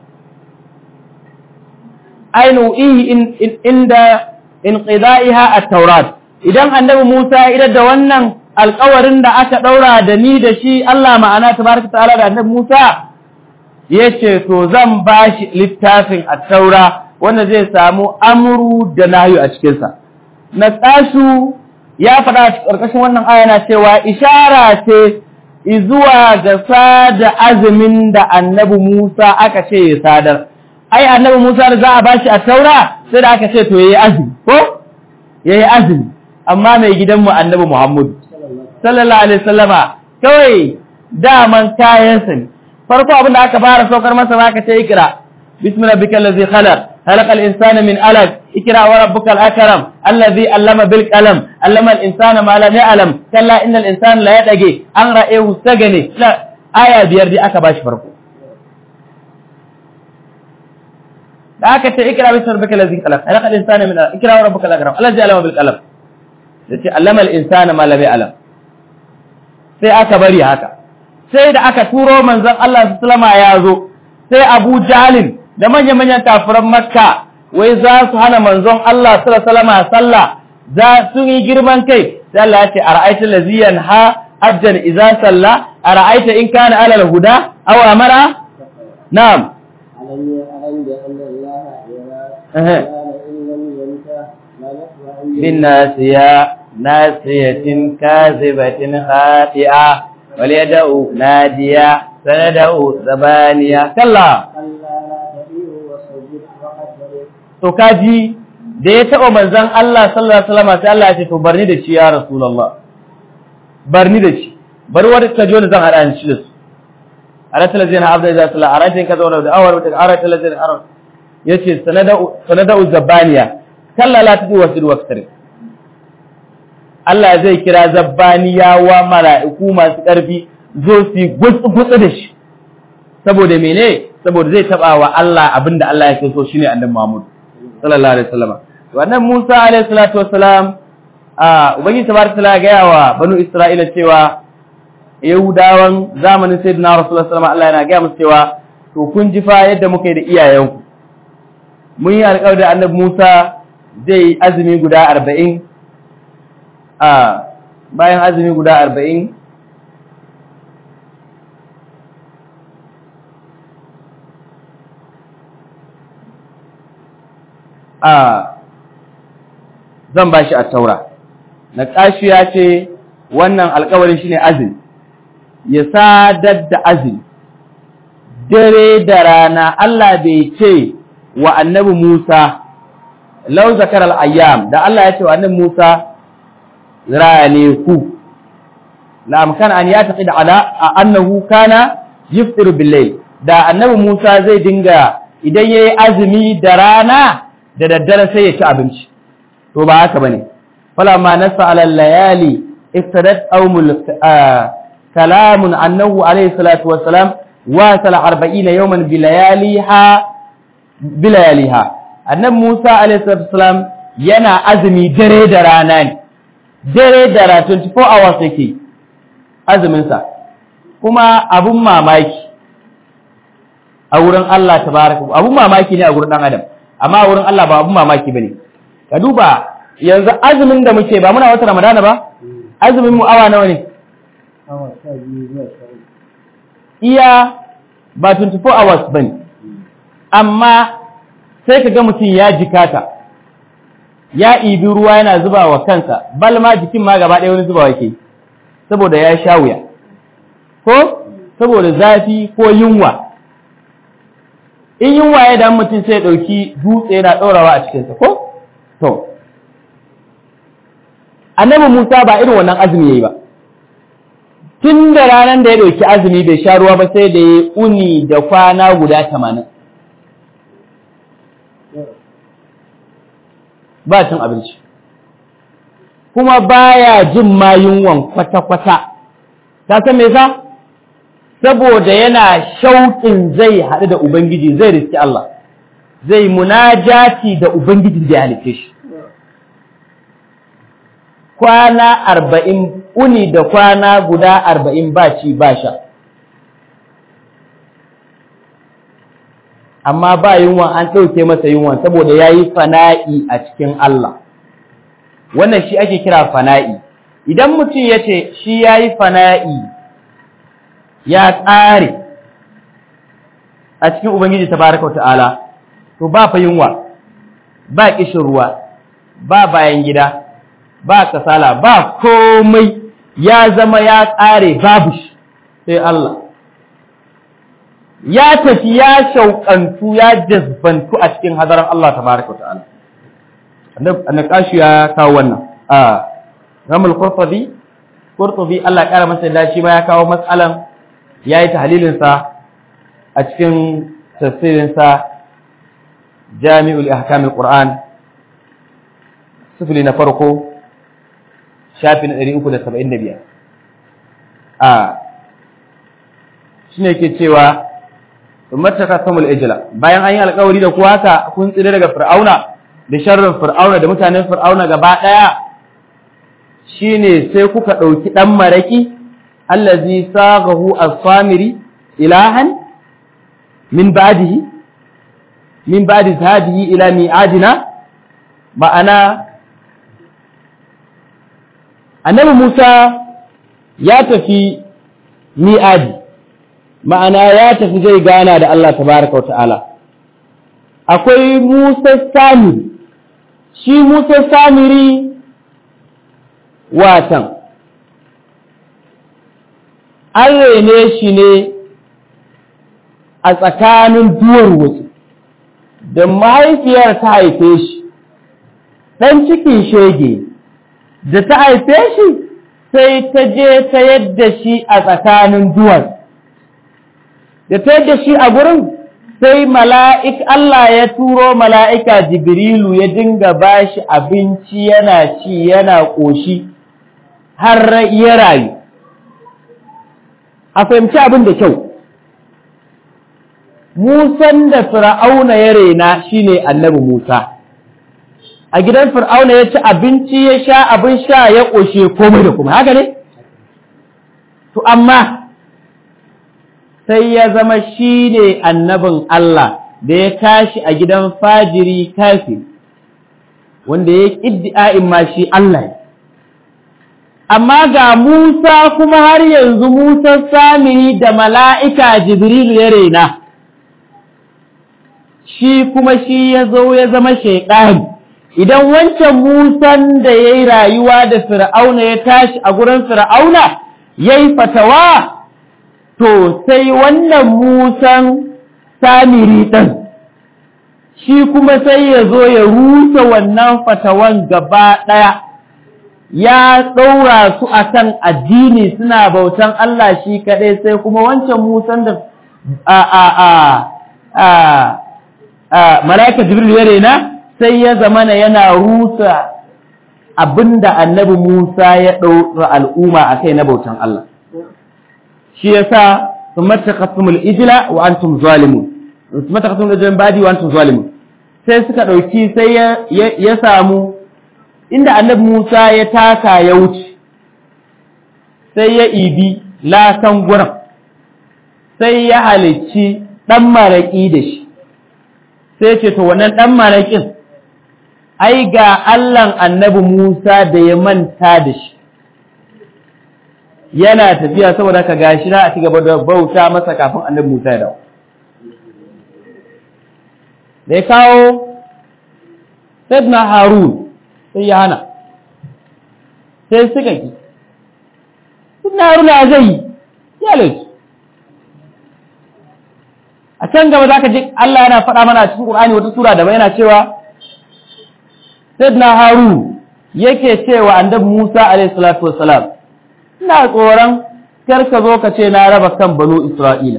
ainu ihi inda inqida'iha at-taurat idan annabi Musa ya da wannan alkawarin da aka daura da ni da shi Allah ma'ana tabaraka ta'ala da annabi Musa yace to zan bashi littafin at-taura wanda zai samu amuru da nahyu a cikinsa. Na tsasu ya faɗa a ƙarƙashin wannan aya na cewa ishara ce izuwa ga sada azumin da annabi Musa aka ce ya sadar. Ai, annabi Musa da za a bashi a taura sai da aka ce to ya yi azumi, ko? Ya yi azumi, amma mai gidanmu annabi Muhammadu. Sallallahu Alaihi Wasallama, kawai daman kayansa ne. Farko abin da aka fara saukar masa ba ka ce ikira, بسم ربك الذي خلق خلق الإنسان من علق اقرأ وربك الأكرم الذي علم بالقلم علم الإنسان ما لم يعلم كلا إن الإنسان لا يدقي أن رأيه استغني لا آية بيار دي أكا باش فرقو da aka ce ikra bi rabbika allazi khalaq khalaqa al-insana min ikra wa rabbuka al-akram allazi allama bil qalam yace allama al-insana ma lam ya'lam sai aka bari haka sai da aka turo manzon Allah sallallahu alaihi ya zo sai Abu Jahlin da manya-manyan kafiran Makka wai za su hana manzon Allah sallallahu alaihi sallah za su yi girman kai sai Allah ya ce ara'aita laziyan ha abdan idza salla ara'aita in kana ala al-huda aw amara na'am ألم يعلم بأن الله يرى أها. قال إن لم ينته لنسمع bin nasiya nasiyatin kazibatin khati'a wal yad'u nadiya sanada'u zabaniya kalla كلا لا تطيعه واسجد واقترب to kaji da ya taba manzon Allah sallallahu alaihi wasallam sai Allah ya ce to barni da shi ya rasulullah barni da shi bar wani ka ji wani zan hada ni shi da su arata lazina abda idza salla aratin kaza wala da awar wata arata lazina arab yace sanada'u sanada'u zabaniya kalla la tudi wasir waqtari Allah zai kira zabbaniya wa mala'iku masu ƙarfi zo su yi gutsu da shi saboda mene saboda zai taba wa Allah abinda Allah ya so shine annabi Muhammad sallallahu alaihi wasallam wannan Musa alaihi salatu wassalam a ubangiji tabaraka taala ga yawa banu Isra'ila cewa Yahudawan zamanin Sayyidina Rasulullah sallallahu alaihi wasallam Allah yana ga musu cewa to kun ji fa yadda muka yi da iyayenku mun yi alƙawari da annabi Musa zai yi azumi guda arba'in a bayan azumi guda arba'in a zan ba shi a taura na ƙashi ya ce wannan alkawarin shi ne azumi ya sadar da azumi dare da rana Allah bai ce wa annabi Musa lau zakar al'ayyam da Allah ya ce wa annabi Musa rane ku la'amkan an ya tafi da ala a annahu kana yiftir bilai da annabi Musa zai dinga idan ya yi azumi da rana da daddare sai ya ci abinci to ba haka bane falamma nasa ala layali iftadat awmul kalamun annahu alayhi salatu wassalam wa sala 40 yawman bilayaliha bilayaliha annabi Musa alayhi salatu wassalam yana azumi dare da rana ne dare da rana 24 hours yake azumin sa kuma abun mamaki a wurin Allah tabaraka abun mamaki ne a wurin dan adam amma wurin Allah ba abun mamaki bane ka duba yanzu azumin da muke ba muna wata Ramadana ba azumin mu awa nawa ne awa sha biyu zuwa sha uku iya ba 24 hours bane amma sai ka ga mutum ya jikata ya ibi ruwa yana zuba wa kansa bal ma jikin ma gaba ɗaya wani zuba yake saboda ya sha wuya ko saboda zafi ko yunwa in yunwa ya dan mutum sai ya ɗauki dutse yana ɗorawa a cikinsa ko to annabi Musa ba irin wannan azumi yayi ba tun da ranar da ya ɗauki azumi bai sha ruwa ba sai da ya uni da kwana guda tamanin ba cin abinci kuma baya jin ma yunwan kwata-kwata ta san me yasa saboda yana shauƙin zai haɗu da ubangiji zai riski Allah zai munajati da ubangijin da ya halice shi kwana arba'in uni da kwana guda arba'in ba ci ba sha amma ba yunwa an ɗauke masa yunwa saboda ya yi fana'i a cikin Allah wannan shi ake kira fana'i idan mutum ya ce shi ya yi fana'i ya ƙare a cikin Ubangiji ta baraka ta'ala to ba fa yunwa ba ƙishin ruwa ba bayan gida ba kasala ba komai ya zama ya ƙare babu shi sai Allah ya tafi ya shauƙantu ya jazbantu a cikin hadaran Allah tabaraka wa ta'ala annakashi ya kawo wannan a ramul qurtubi qurtubi Allah ƙara masa da shi ma ya kawo matsalan yayi tahlilin sa a cikin tafsirin sa Jami'ul Ahkamul Qur'an sifili na farko shafi na 375 a shine ke cewa ummata samul ijla bayan an yi alƙawari da kuwa haka kun tsire daga fir'auna da sharrin fir'auna da mutanen fir'auna gaba daya shine sai kuka dauki dan maraki allazi saghahu as-samiri ilahan min ba'dihi min ba'di hadihi ila mi'adina ma'ana annabi Musa ya tafi mi'adi ma'ana ya tafi zai gana da Allah tabaraka wa ta'ala akwai Musa Samiri shi Musa Samiri watan an rene shi ne a tsakanin duwar wasu da mahaifiyar ta haife shi ɗan cikin shege da ta haife shi sai ta je ta yadda shi a tsakanin duwar da ta yadda shi a gurin sai mala'ik Allah ya turo mala'ika Jibrilu ya dinga ba shi abinci yana ci yana ƙoshi har ya rayu. A fahimci abin da kyau, Musan da Fir'auna ya rena shi ne annabi Musa. A gidan Fir'auna ya ci abinci ya sha abin sha ya ƙoshe komai da kuma, haka ne? To, amma sai ya zama shi ne annabin Allah da ya tashi a gidan fajiri kafi wanda ya ƙiddi'a'in ma shi Allah amma ga Musa kuma har yanzu Musa samiri da mala'ika Jibril ya rena shi kuma shi ya zo ya zama shaiɗani idan wancan Musan da ya yi rayuwa da Fir'auna ya tashi a gurin Fir'auna ya yi fatawa to sai wannan musan samiri ɗin shi kuma sai ya zo ya rusa wannan fatawan gaba ɗaya ya ɗaura su a kan addini suna bautan Allah shi kaɗai sai kuma wancan musan da a a a a a mala'ika jibril ya rena sai ya zamana yana rusa abinda annabi Musa ya ɗaura al'umma a kai na bautan Allah shi yasa sun matakasumul ijila wa antum zalimun sun matakasumul ijila badi wa antum zalimun sai suka ɗauki sai ya samu inda annabi Musa ya taka ya wuce sai ya ibi lakan gurin sai ya halicci ɗan maraƙi da shi sai ce to wannan ɗan maraƙin ai ga Allahn annabi Musa da ya manta da shi yana tafiya saboda ka gashi na a ci gaba da bauta masa kafin annabi Musa ya dawo. Da ya kawo Sayyidina Harun sai ya hana, sai suka ki. Sayyidina Harun ya zai yi, ya laisu. A can gaba za ka ji Allah yana faɗa mana a cikin Ƙur'ani wata sura da yana cewa Sayyidina Harun yake cewa annabi Musa alaihi salatu wassalam ina tsoron kar ka zo ka ce na raba kan banu Isra'ila.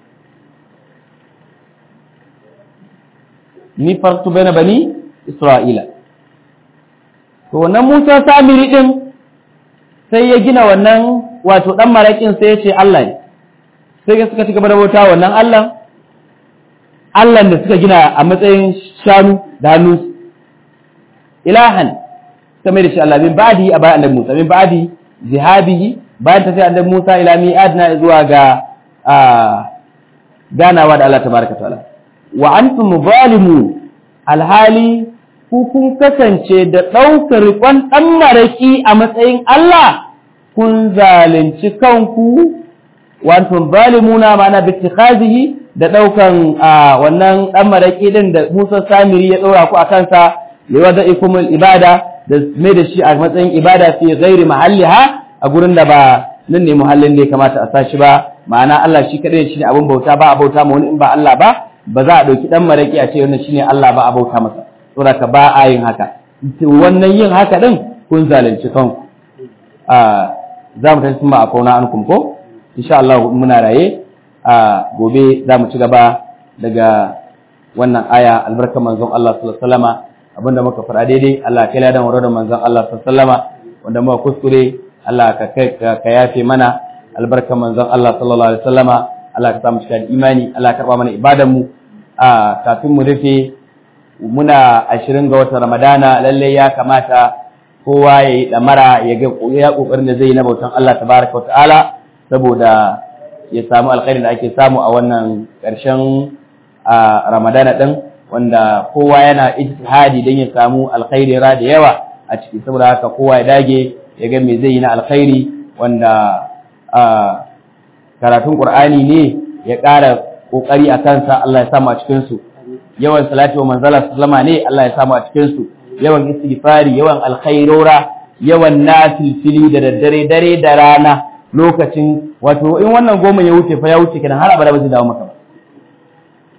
Ni fartu bai na bani Isra'ila. To, wannan Musa Samiri ɗin sai ya gina wannan wato ɗan maraƙin sai ya ce Allah ne, sai ya suka ci gaba da bauta wannan Allah, Allah da suka gina a matsayin shanu da hannu. Ilahan, suka mai da shi Allah, min ba'adi a bayan annabi Musa, min ba'adi zihabihi bayan tafiya annabi Musa ila mi'adna zuwa ga ganawa da Allah tabaraka ta'ala wa antum zalimu alhali ku kun kasance da ɗaukar riƙon ɗan maraki a matsayin Allah kun zalunci kanku wa antum zalimuna ma'ana bi ittikhazihi da ɗaukan wannan ɗan maraki din da Musa Samiri ya ɗora ku a kansa liwada'ikumul ibada da mai da shi a matsayin ibada fi ghairi mahalliha a gurin da ba nan ne muhallin da ya kamata a sashi ba ma'ana Allah shi kadai shine abin bauta ba a bauta ma wani in ba Allah ba ba za a dauki dan maraki a ce wannan shine Allah ba a bauta masa saboda ka ba a yin haka wannan yin haka din kun zalunci kanku a za mu tafi ma a kauna ankum ko insha Allah muna raye a gobe za mu ci gaba daga wannan aya albarkar manzon Allah sallallahu alaihi wasallama abinda muka fara daidai Allah kai ladan waro da manzon Allah sallallahu alaihi wasallama wanda muka kuskure Allah ka kai ka yafe mana albarkar manzon Allah sallallahu alaihi wasallama Allah ka samu cikin imani Allah ka karba mana ibadan mu a kafin mu rufe muna 20 ga watan Ramadana lalle ya kamata kowa ya yi damara ya ga ya kokarin da zai yi na bautan Allah tabaraka wa ta'ala saboda ya samu alkhairin da ake samu a wannan ƙarshen Ramadana din wanda kowa yana ijtihadi don ya samu alkhairi ra da yawa a ciki saboda haka kowa ya dage ya ga me zai yi na alkhairi wanda karatun Qur'ani ne ya ƙara kokari a kansa Allah ya samu a cikin su yawan salati wa manzala sallama ne Allah ya samu a cikin su yawan istighfari yawan alkhairora yawan nafilfili da daddare dare da rana lokacin wato in wannan goma ya wuce fa ya wuce kenan har abada ba zai dawo maka ba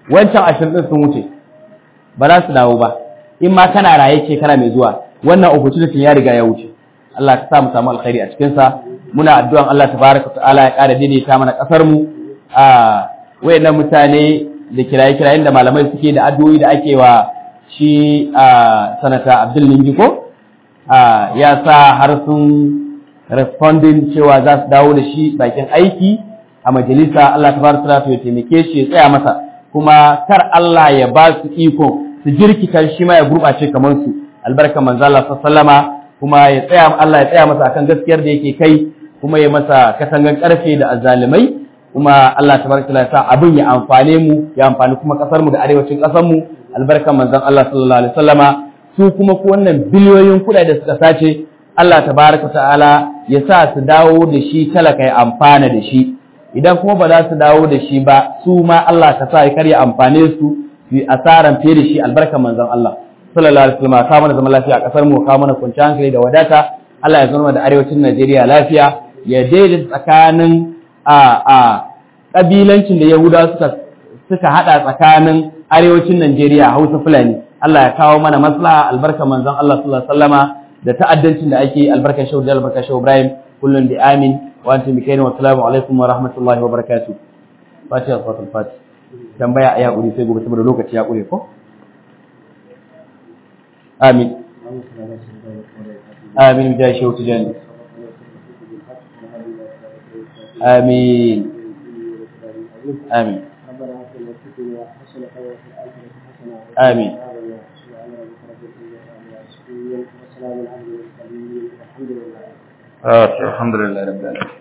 wancan ashirin din sun wuce ba za su dawo ba in ma kana raye shekara mai zuwa wannan opportunity ya riga ya wuce Allah ka sa mu samu alkhairi a cikin sa muna addu'an Allah tabaraka ta'ala ya ƙara daidaita mana kasar mu a wayannan mutane da kiraye-kirayen da malamai suke da addu'o'i da ake wa shi a sanata Abdul Ningiko ya sa har sun responding cewa za su dawo da shi bakin aiki a majalisa Allah tabaraka ta'ala ya taimake shi ya tsaya masa kuma kar Allah ya ba su iko su jirkita shi ma ya gurɓace kamar su albarkan manzo Allah sallama kuma ya tsaya Allah ya tsaya masa akan gaskiyar da yake kai kuma ya masa katangan karfe da azalimai kuma Allah tabaraka ya sa abin ya amfane mu ya amfani kuma kasar mu da arewacin kasar mu albarkan manzon Allah sallallahu alaihi wasallama su kuma ko wannan biliyoyin kuɗaɗe da suka sace Allah tabaraka ta'ala ya sa su dawo da shi talaka ya amfana da shi idan kuma ba za su dawo da shi ba su ma Allah ka sa ya karya amfane su su yi asaran fiye da shi albarkan manzon Allah sallallahu alaihi wasallam ka mana zaman lafiya a kasar mu ka mana kwanciyar hankali da wadata Allah ya zama da arewacin Najeriya lafiya ya daidaita tsakanin a a kabilancin da Yahudawa suka suka hada tsakanin arewacin Najeriya Hausa Fulani Allah ya kawo mana maslaha albarkan manzon Allah sallallahu alaihi wasallama da ta'addancin da ake albarkan shehu da albarkan shehu Ibrahim kullun bi amin wa antum bi khairin wa assalamu alaikum wa rahmatullahi wa barakatuh fatiha salatul fatih tambaya a yakuri sai gobe saboda lokaci ya kure ko amin amin da shehu tijani amin amin amin الحمد لله رب العالمين